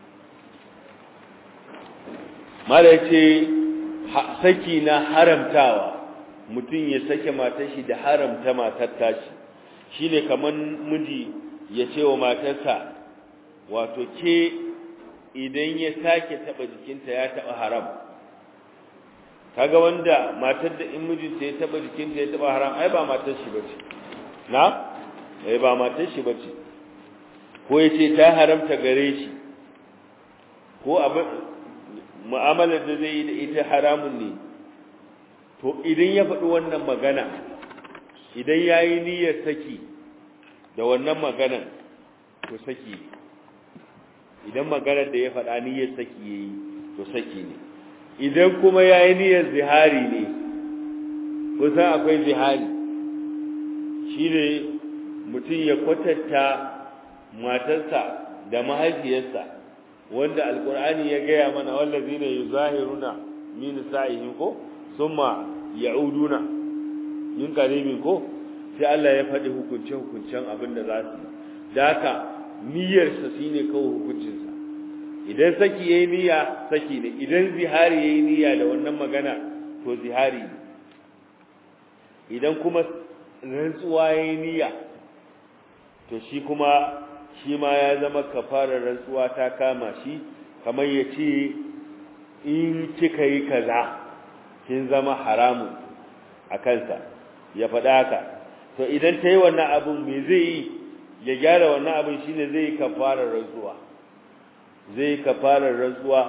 ما ليتي saki na haramtawa mutum ya sake matar shi da haramta matar tashi shine kaman miji ya ce wa matarsa wato ke idan ya sake taba jikinta ya taba haram kaga wanda matar da in mijinta ya taba jikinta ya taba haram ai ba matar shi bace na ai ba matar shi bace ko yace ta haramta gare shi ko abin mu'amalar da zai yi da ita haramun ne to idan ya faɗi wannan magana idan ya yi niyyar saki da wannan maganan to saki idan maganar da ya faɗa niyyar saki ya yi to saki ne idan kuma ya yi niyyar zihari ne kusan akwai zihari shi ne mutum ya kwatanta matarsa da mahaifiyarsa wanda alkur'ani ya gaya mana wallazina yuzahiruna min sa'ihim ko summa ya'uduna min qaribin ko sai Allah ya faɗi hukunce hukuncen abin da za su da haka niyyar sa shine kawo hukuncin sa idan saki yayi niyya saki ne idan zihari yayi niyya da wannan magana to zihari ne idan kuma rantsuwa yayi niyya to shi kuma shi ma ya zama kafarar rantsuwa ta kama shi kamar ya ce in kika yi kaza kin zama haramun a kansa ya faɗa haka to idan ta yi wannan abin me zai yi ya gyara wannan abin shine zai yi kafarar rantsuwa zai yi kafarar rantsuwa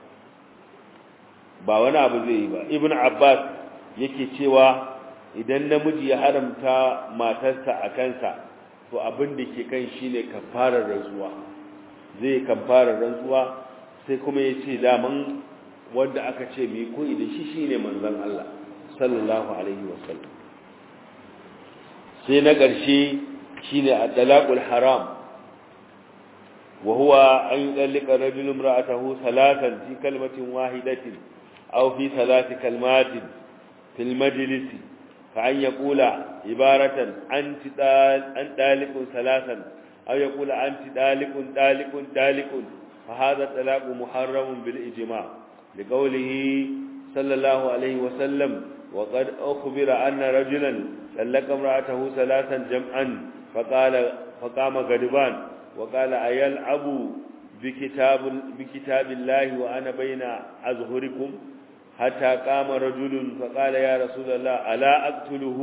ba wani abu zai yi ba ibn abbas yake cewa idan namiji ya haramta matarsa a kansa to abin da ke kan shi ne kafarar rantsuwa zai kafarar rantsuwa sai kuma ya ce daman wanda aka ce mai koyi da shi shi ne manzan Allah sallallahu alaihi wasallam sai na ƙarshe shi ne a dalaƙul haram wa huwa an yi ɗallika rajulun ra'atahu salatan fi kalmatin wahidatin aw fi salati kalmatin fil majlisi كأن يقول عبارة أنت أن دالك ثلاثا أو يقول أنت دالك دالك دالك فهذا الطلاق محرم بالإجماع لقوله صلى الله عليه وسلم وقد أخبر أن رجلا طلق امرأته ثلاثا جمعا فقال فقام غضبان وقال أيلعب بكتاب بكتاب الله وأنا بين أظهركم حتى قام رجل فقال يا رسول الله ألا أقتله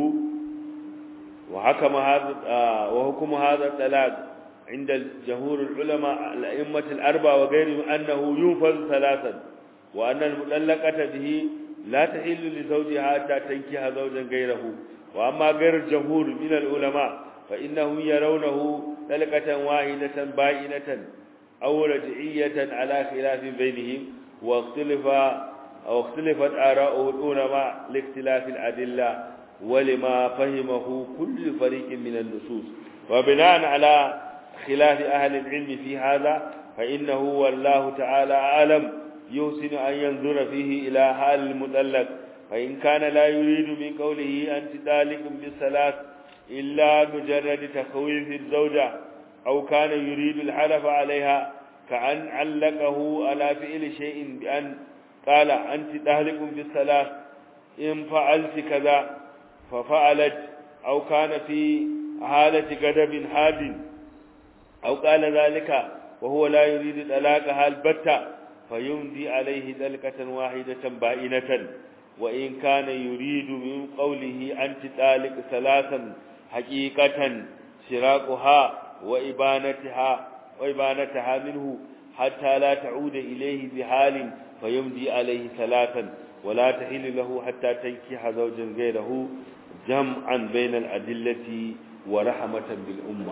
وحكم هذا وحكم هذا الطلاق عند الجمهور العلماء الأئمة الأربعة وغيرهم أنه ينفذ ثلاثا وأن المطلقة به لا تحل لزوجها حتى تنكح زوجا غيره وأما غير الجمهور من العلماء فإنهم يرونه طلقة واحدة بائنة أو رجعية على خلاف بينهم واختلف أو اختلفت آراء العلماء لاختلاف الأدلة ولما فهمه كل فريق من النصوص وبناء على خلاف أهل العلم في هذا فإنه والله تعالى أعلم يحسن أن ينظر فيه إلى حال المطلق فإن كان لا يريد من قوله أنت ذلك بالثلاث إلا مجرد تخويف الزوجة أو كان يريد الحلف عليها كأن علقه على فعل شيء بأن قال أنت تهلك بالثلاث إن فعلت كذا ففعلت أو كان في حالة غضب حاد أو قال ذلك وهو لا يريد طلاقها البتة فيمضي عليه دلقة واحدة بائنة وإن كان يريد من قوله أنت طالق ثلاثا حقيقة سراقها وإبانتها وإبانتها منه حتى لا تعود إليه بحال فيمضي عليه ثلاثا ولا تحل له حتى تنكح زوجا غيره جمعا بين الأدلة ورحمة بالأمة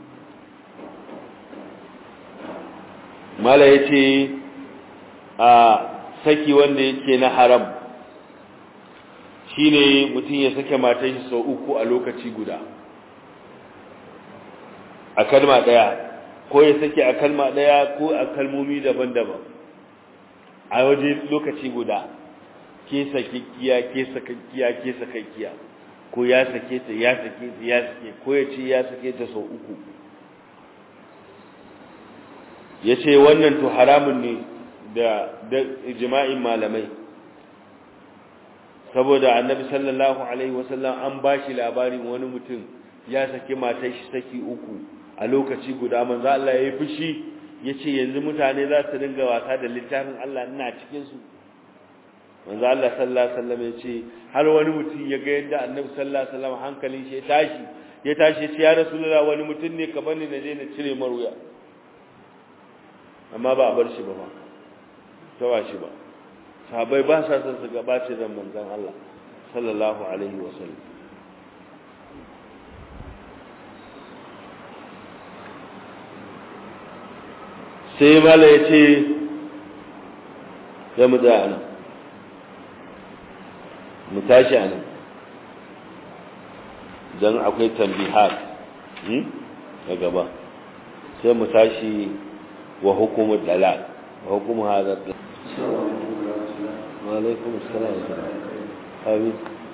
ما لا يتي saki wanda yake na haram shine mutum ya sake matar shi sau uku a lokaci guda a kalma daya ko ya sake a kalma daya ko a kalmomi daban-daban a waje lokaci guda ke sakakkiya ke sakakkiya ke sakakkiya ko ya sake ta ya sake ta ya sake ko ya ce ya sake ta sau uku ya ce wannan to haramun ne da ijma'in malamai saboda annabi sallallahu alaihi wasallam an bashi labarin wani mutum ya saki matar shi saki uku a lokaci guda manzo Allah ya yi fushi yace yanzu mutane za su dinga wasa da littafin Allah ina cikin su manzo Allah sallallahu alaihi wasallam yace har wani mutum ya ga yadda annabi sallallahu alaihi wasallam hankalin shi ya tashi ya tashi ya ce ya rasulullah wani mutum ne ka bani na je na cire maruya amma ba a bar shi ba ba tawa shi ba sahabbai ba sa son su gabace da manzon Allah sallallahu alaihi wasallam sai mala ya ce ya mu tsaya nan mu tashi a nan don akwai tambihar a gaba sai mu tashi wa hukumar dalal wa hukumar hazar وعليكم السلام حبيب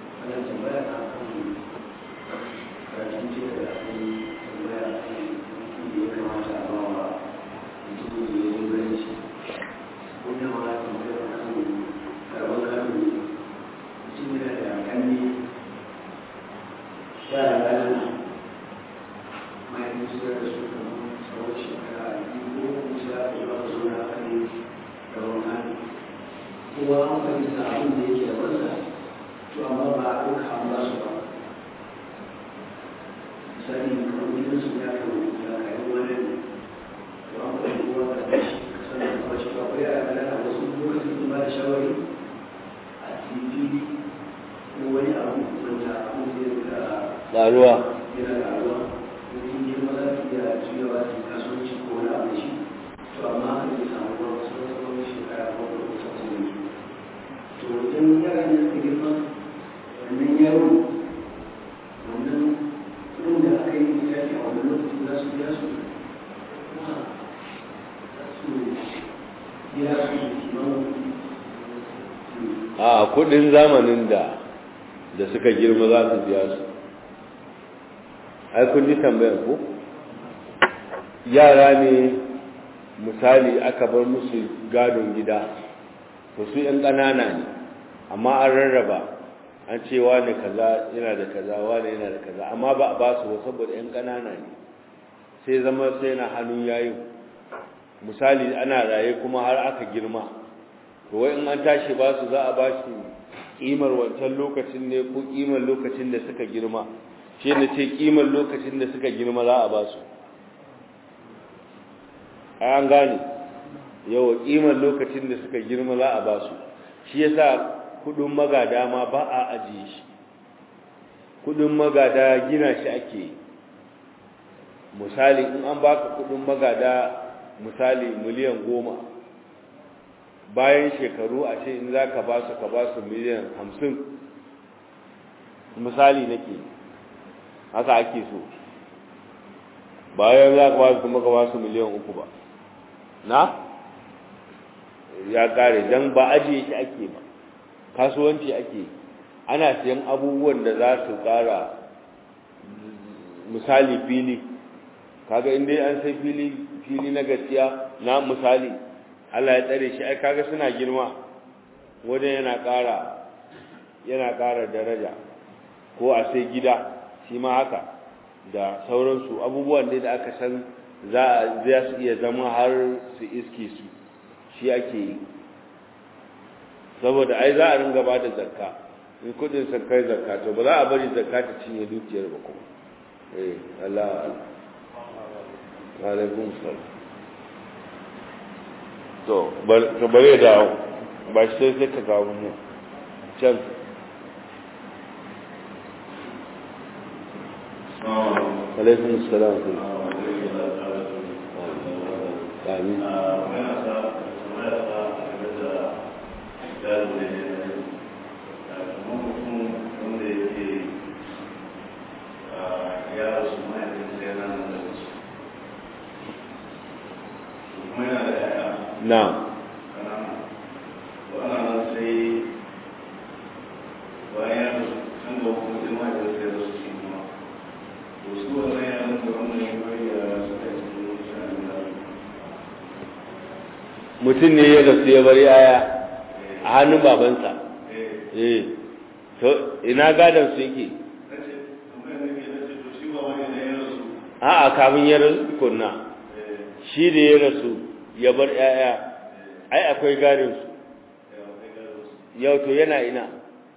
kowa an fahimta abin da yake da wanda to amma ba a ɗauka an ba su ba misali kamar gidan su ya kawo ya kayi wani ne to an fahimta kowa ka da shi ka sanar da kuma cewa akwai a kalana wasu lokacin da ba da shawari a tv ko wani abu wanda abin zai rika ƙaruwa yana ƙaruwa mutum ne ma za su iya juyawa su kasuwanci ko wani abu da shi to amma haka zai samu ba wasu wasu wani shekara ko wani wasu wasu ne to idan yaran da suka girma wannan yaro wannan kudin da aka yi misali a wannan lokacin za su biya su kuma za su biya su kimanin a kudin zamanin da da suka girma za su biya su ai kun ji tambayar ko yara ne misali aka bar musu gadon gida to su yan ƙanana ne amma an rarraba an ce wane kaza yana da kaza wane yana da kaza amma ba a ba su ba saboda yan ƙanana ne sai zama sai na hannun yayin misali ana raye kuma har aka girma to wai in an tashi ba su za a ba shi kimar wancan lokacin ne ko kimar lokacin da suka girma shi ne ce kimar lokacin da suka girma za a ba su an gane yawa kimar lokacin da suka girma za a ba su shi yasa kudin magada ma ba a ajiye shi kudin magada gina shi ake yi misali in an baka kudin magada misali miliyan goma bayan shekaru a ce in za ka ba su ka ba su miliyan hamsin misali nake haka ake so bayan za ka ba su kuma ka ba su miliyan uku ba na ya kare don ba ajiye shi ake ba kasuwanci ake ana siyan abubuwan da za su kara misali fili kaga inda an sai fili fili na gaskiya na misali Allah ya tsare shi ai kaga suna girma wajen yana ƙara yana ƙara daraja ko a sai gida shi ma haka da sauransu abubuwan da aka san za za su iya zama har su iske su shi ake yi saboda ai za a ringa ba da zakka in kudin sun kai zakka to ba za a bari zakka ta cinye dukiyar ba kuma eh Allah alaikum salam to to bare da ba shi sai ka kawo mu can alaikum salam amin na mutum ne ya rasu ya bar yaya a hannun babansa eh to ina gadon su yake a'a kamun ya rasu kunna shi da ya rasu ya bar yaya ai akwai gadon su yau to yana ina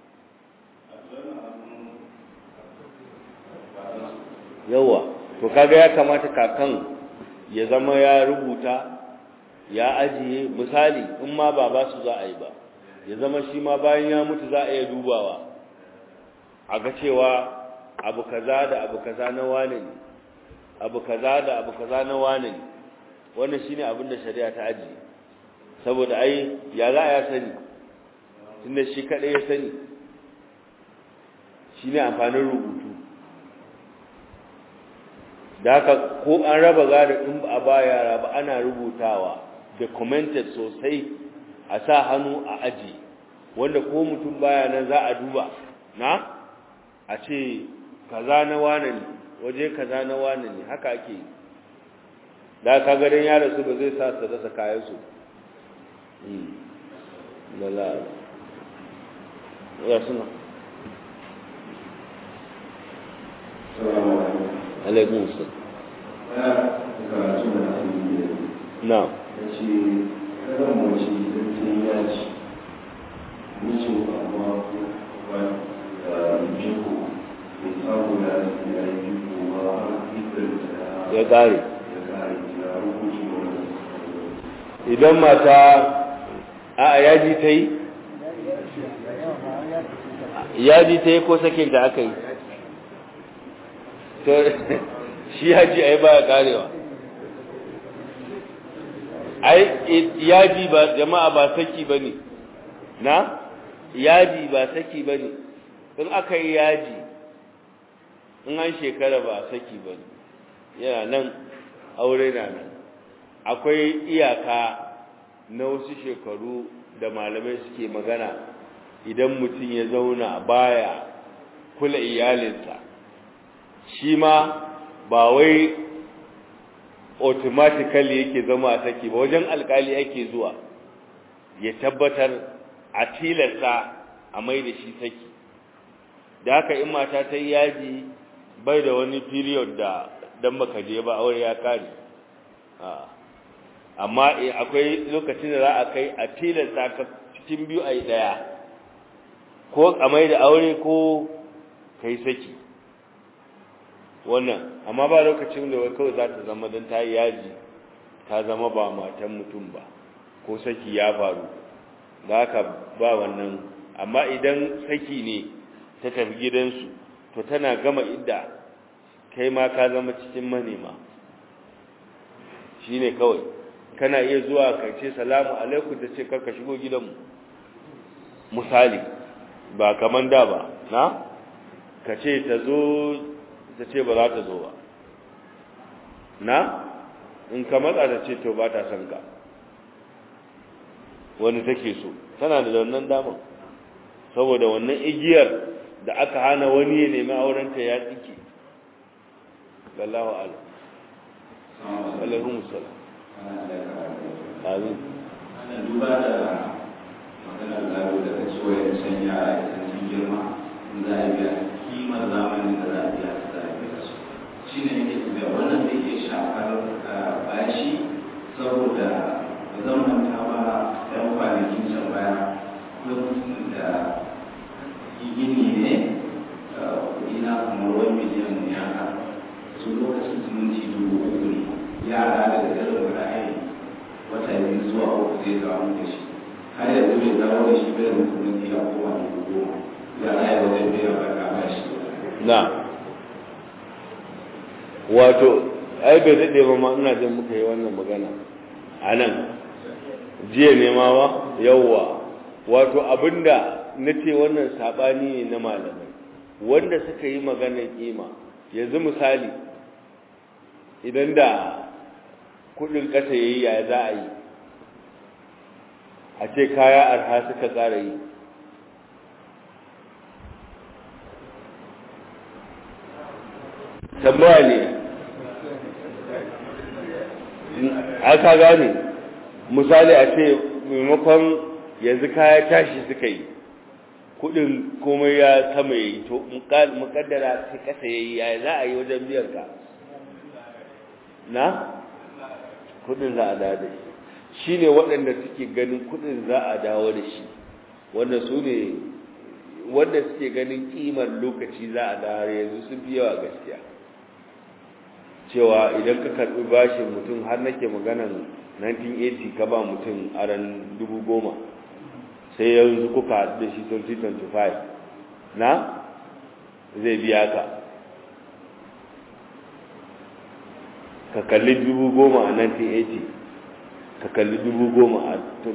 yawa to kaga ya kamata kakan ya zama ya rubuta ya ajiye misali in ma ba ba su za a yi ba ya zama shi ma bayan ya mutu za a iya dubawa a ga cewa abu kaza da abu kaza na wane ne abu kaza da abu kaza na wane ne wannan shine abin da shari'a ta ajiye saboda ai ya za a ya sani tunda shi kadai ya sani shine amfanin rubutu da haka ko an raba gado in ba a ba yara ba ana rubutawa documented sosai a sa hannu a aji wanda ko mutum baya nan za a duba na a ce kaza na wane ne waje kaza na wane ne haka ake yi da ka garin yara su ba zai sa su rasa kayan su lala ya suna alaikun su na ce kada mace idan ta yi yaji mijin amma ba da jiko bai samu da ya yi jiko ba har ikon ta ya kare ya kare ya rukuki wani idan mata a yaji ta yi yaji ta yi ko sakin da aka yi to shi yaji ai baya karewa ai yaji ba jama'a ba saki bane na yaji ba saki bane in aka yi yaji in an shekara ba saki bane yana nan aure na nan akwai iyaka na wasu shekaru da malamai suke magana idan mutum ya zauna baya kula iyalinsa shi ma ba wai automatically yake zama a saki ba wajen alkali ake zuwa ya tabbatar a tilasta a mai da shi saki da haka in mata ta yi yaji bai da wani period da dan baka je ba aure ya kare amma akwai lokacin da za a kai a tilasta ka cikin biyu a yi ɗaya ko a mai da aure ko kai saki wannan amma ba lokacin da wai kawai za ta zama don ta yi yaji ta zama ba matan mutum ba ko saki ya faru da haka ba wannan amma idan saki ne ta tafi gidansu to tana gama idda kai ma ka zama cikin manema shi ne kawai kana iya zuwa ka ce salamu alaikum ta ce karka shigo gidanmu misali ba kaman da ba na ka ce ta zo ta ce ba za ta zo ba na in ka matsa ta ce to ba ta son ka wani take so tana da wannan damar saboda wannan igiyar da aka hana wani ya nemi aurenta ya tsike wallahu a'lam alaikum salam amin ana duba da maganar gado da kace wayar san yara idan sun girma in za a biya kimar zamanin da za a biya su za a biya su shi ne yake da wannan da yake shafar bashi saboda ba zan manta ba ɗan kwanakin can baya lokacin da gini ne kuɗi na kamar wani miliyan ne haka wata biyu zuwa uku zai dawo da shi har yanzu bai dawo da shi bai mutum ne ya koma dubu goma ya raya wajen biyan baka ba shi na wato ai bai daɗe ba ma ina jin muka yi wannan magana a nan jiya ne ma wa yawwa wato abinda na ce wannan saɓani ne na malamai wanda suka yi maganar kima yanzu misali idan da kudin ƙasa ya yi ya za a yi a ce kaya arha suka ƙara yi tambaya ne aka gane misali a ce maimakon yanzu kaya tashi suka yi kudin komai ya sama yi to mukaddara sai kasa yayi ya za a yi wajen biyan ka na kudin za a dawo da shi shine waɗanda suke ganin kudin za a dawo da shi wanda su ne wanda suke ganin kimar lokaci za a dawo yanzu sun fi yawa gaskiya cewa idan ka karɓi bashin mutum har nake maganan 1980 ka ba mutum aran dubu goma sai yanzu kuka haɗu da shi 2025 na zai biya ka ka kalli dubu goma a 1980 ka kalli dubu goma a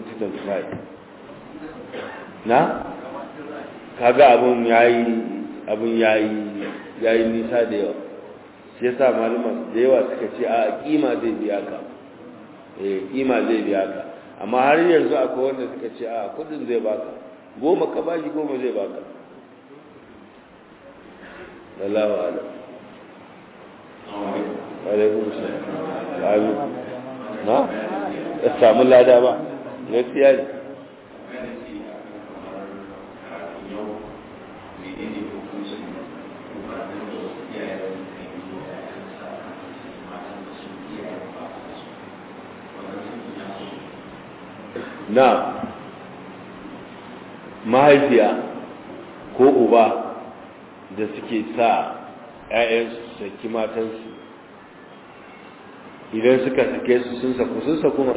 2025 na kaga abin yayi abin yayi yayi nisa da yawa shi yasa malaman da yawa suka ce a kima zai biya ka eh kima zai biya ka amma har yanzu akwai wanda suka ce a kudin zai baka goma ka bashi goma zai baka Allahu a'lam alaikum salam na ya samu lada ba gaskiya ne na mahaifiya ko uba da suke sa ‘ya'yansu saki matansu idan suka sake su sun saku sun saku ma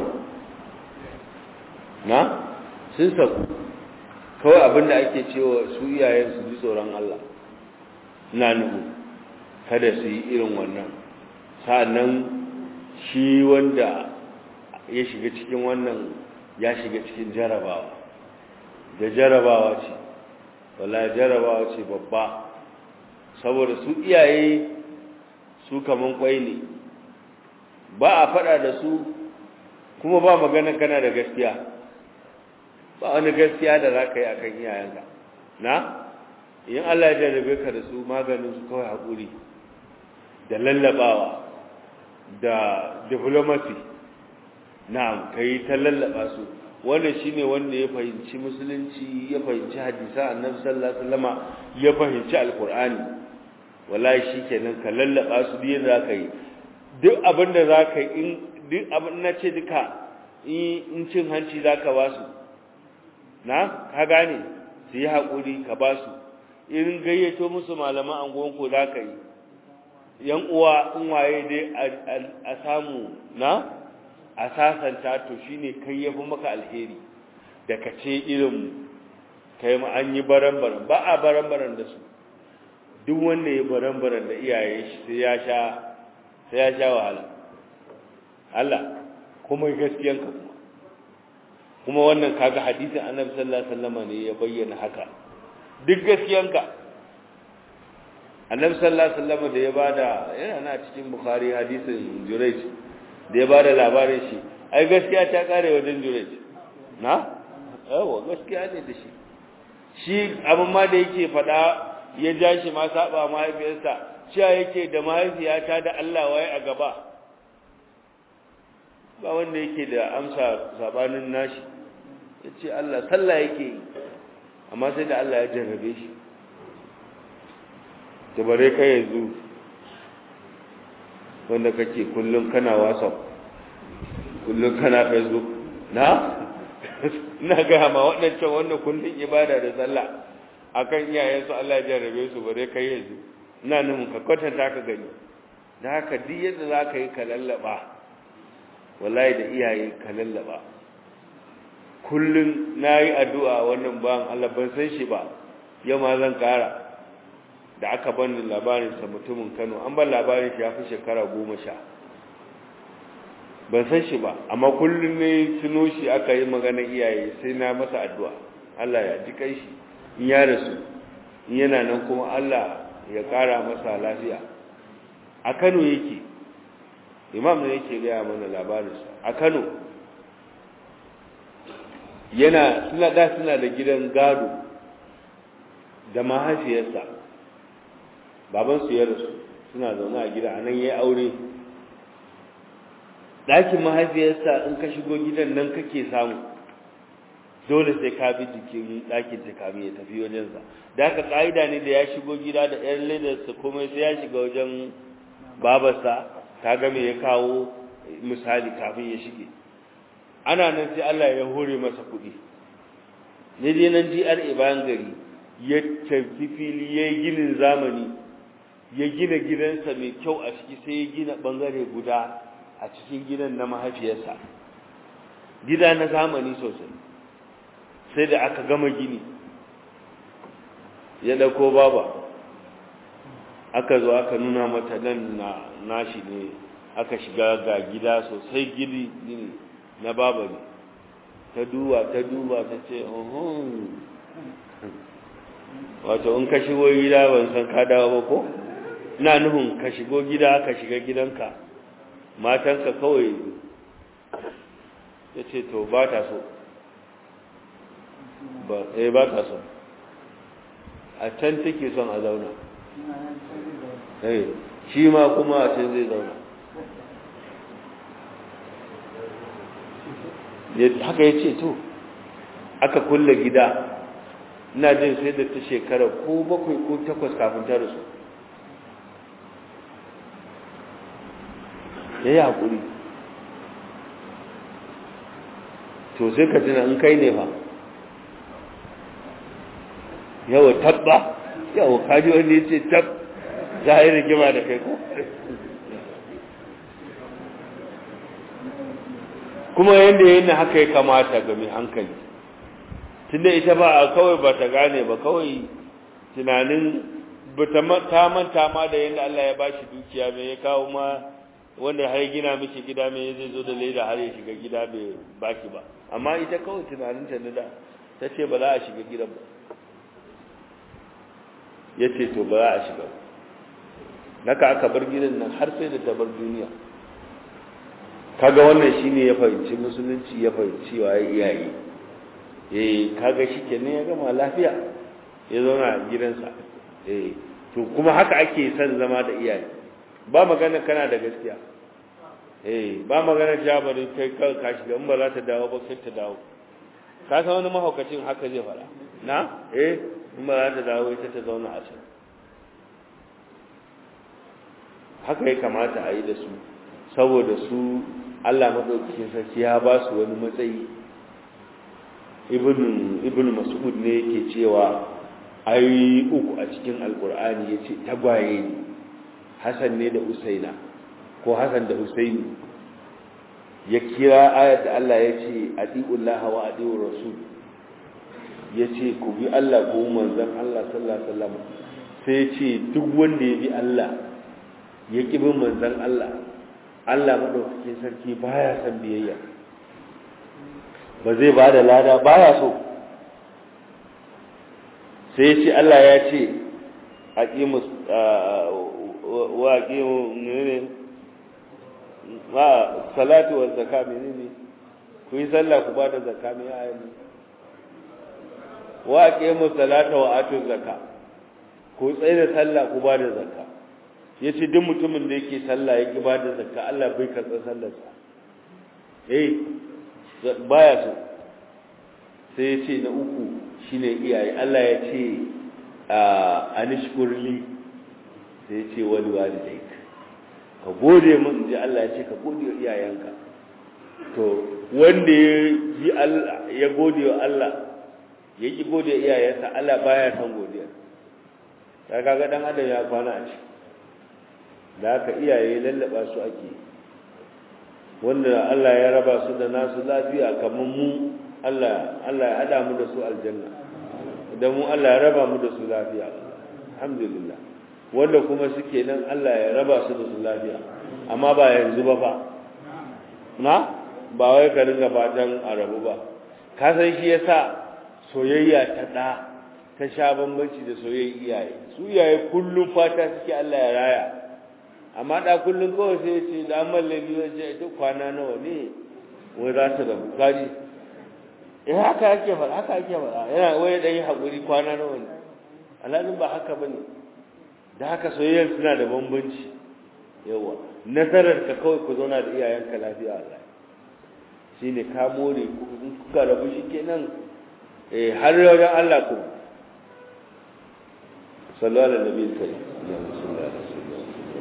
na sun saku kawai abinda ake cewa su iyayensu ji tsoron Allah na nuhu kada su yi irin wannan sa'annan shi wanda ya shiga cikin wannan ya shiga cikin jarabawa da jarabawa ce wala jarabawa ce babba saboda su iyaye su kaman kwai ne ba a fada da su kuma ba magana kana da gaskiya ba wani gaskiya da za ka yi a kan iyayenka na in Allah ya jarrabe ka da su maganin su kawai haƙuri da lallabawa da diplomacy na'am kai ta lallaba su wannan shine wanda ya fahimci musulunci ya fahimci hadisa annabi sallallahu alaihi wasallama ya fahimci alqur'ani wallahi shikenan ka lallaba su duk yadda zaka yi duk abin da zaka yi in duk abin na ce duka in cin hanci zaka ba su na ka gane su yi haƙuri ka ba su in gayyato musu malaman angonku zaka yi yan uwa in waye dai a samu na a sasanta to shine kai yafi maka alheri da ka ce irin kai ma an yi baran-baran ba a baran-baran da su duk wanda ya baran-baran da iyaye shi sai ya sha sai ya sha wahala Allah kuma gaskiyanka kuma kuma wannan kaga hadisin Annabi sallallahu alaihi wasallam ne ya bayyana haka duk gaskiyanka Annabi sallallahu alaihi wasallam da ya bada yana na cikin Bukhari hadisin Jurayj da ya ba da labarin shi ai gaskiya ta kare wajen jurej na yawa gaskiya ne da shi shi abin ma da yake faɗa ya ja shi ma saba mahaifiyarsa cewa yake da mahaifiyata da Allah waye a gaba ba wanda yake da amsa sabanin nashi ya ce Allah sallah yake yi amma sai da Allah ya jarrabe shi da bare kai yanzu wanda kake kullum kana whatsapp kullum kana facebook na ina ga ma waɗancan wannan kullum ibada da sallah akan iyayensu Allah ya jarrabe su bare kai yanzu ina nan ka kwatanta ka gani da haka duk yadda za ka yi ka lallaba wallahi da iyaye ka lallaba kullum na yi addu'a wannan bayan Allah ban san shi ba yau ma zan kara da aka bani labarinsa mutumin Kano an ban labarin shi ya fi shekara goma sha ban san shi ba amma kullum ne tuno shi aka yi magana iyaye sai na masa addu'a Allah ya ji kai shi in ya rasu in yana nan kuma Allah ya kara masa lafiya a Kano yake imam ne yake gaya mana labarinsa a Kano yana suna da suna da gidan gado da mahaifiyarsa babansu ya rasu suna zaune a gida a nan ya yi aure ɗakin mahaifiyarsa in ka shigo gidan nan kake samu dole sai ka bi jikin ɗakin ta kamin ya tafi wajensa da haka ƙa'ida ne da ya shigo gida da ƴan ledarsa komai sai ya shiga wajen babarsa ta ga me ya kawo misali kafin ya shige ana nan sai Allah ya hore masa kuɗi ne dai nan GRA bayan gari ya tafi fili ya yi ginin zamani ya gina gidansa mai kyau a ciki sai ya gina bangare guda a cikin gidan na mahaifiyarsa gida na zamani sosai sai da aka gama gini ya dauko baba aka zo aka nuna mata nan na nashi ne aka shiga ga gida sosai gini gini na baba ne ta duba ta duba ta ce ohun wato in ka shigo gida ban san ka dawo ba ko ina nufin ka shigo gida ka shiga gidanka matanka kawai ya ce to ba ta so ba eh ba ta so a can take son a zauna eh shi ma kuma a can zai zauna haka ya ce to aka kulle gida ina jin sai da ta shekara ko bakwai ko takwas kafin ta rasu ya yi haƙuri to sai ka tuna in kai ne ba yawa tabba yawa kaji wanda ya ce tab za a yi rigima da kai ko kuma yadda yana haka ya kamata ga mai hankali tunda ita ba a kawai ba ta gane ba kawai tunanin ta manta ma da yadda Allah ya bashi dukiya mai ya kawo ma wanda har gina miki gida mai zai zo da leda har ya shiga gida bai baki ba amma ita kawai tunanin ta da ta ce ba za a shiga gidan ba ya ce to ba za a shiga naka aka bar gidan nan har sai da ta bar duniya kaga wannan shine ya fahimci musulunci ya fahimci wa iyaye eh kaga shikenan ya gama lafiya ya zauna a gidansa eh to kuma haka ake son zama da iyaye ba magana kana da gaskiya eh ba magana jabari kai ka ka shiga in ba za ta dawo ba sai ta dawo ka san wani mahaukacin haka zai fara na eh in ba za ta dawo ita ta zauna a can haka ya kamata a yi da su saboda su Allah madaukakin sarki ya ba su wani matsayi ibn ibn mas'ud ne yake cewa ayoyi uku a cikin alkur'ani yace tagwaye ne Hassan ne da Usaina ko Hassan da Usaini ya kira ayat da Allah yace atiullah wa atiur rasul yace ku bi Allah ko manzon Allah sallallahu alaihi wasallam sai yace duk wanda ya bi Allah ya ki bin manzon Allah Allah madaukakin sarki baya san biyayya ba zai ba da lada baya so sai ce Allah ya ce aqimus wa aqimu menene wa salatu wa zakka menene ku yi sallah ku ba da zakka me ayi wa aqimu salata wa atu zakka ku tsaye da sallah ku ba da zakka yace duk mutumin da yake sallah yake ba da zakka Allah bai karɓa sallarsa eh baya so sai ya ce na uku shine iyaye Allah ya ce anishkurli sai ya ce wani walidaik ka gode mun ji Allah ya ce ka gode wa iyayenka to wanda ya ji Allah ya gode wa Allah ya ki gode wa iyayensa Allah baya son godiya ta kaga dan adam ya kwana a ciki da haka iyaye lallaba su ake wanda Allah ya raba su da nasu lafiya kamar mu Allah Allah ya hada mu da su aljanna da mu Allah ya raba mu da su lafiya alhamdulillah wanda kuma suke nan Allah ya raba su da su lafiya amma ba yanzu ba fa na ba wai ka dinga fatan a rabu ba ka san shi yasa soyayya ta da ta sha bambanci da soyayya iyaye su iyaye kullum fata suke Allah ya raya amma da kullum kawai sai ya ce da mallabi wace ita kwana nawa ne wai za ta rabu kaji eh haka ake faɗa haka ake faɗa yana wai dan yi hakuri kwana nawa ne alhalin ba haka bane da haka soyayya suna da bambanci yawa nasarar ka kawai ku zauna da iyayenka lafiya Allah shine ka more in kuka rabu shikenan eh har wajen Allah ku sallu ala nabi karim Allahumma salli ala sayyidina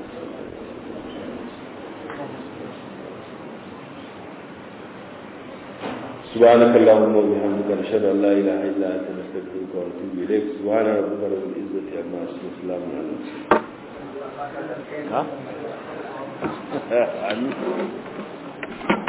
سبحانك اللهم وبحمدك نشهد ان لا اله الا انت نستغفرك ونتوب اليك سبحان ربك رب العزه عما يصفون وسلام على المرسلين ها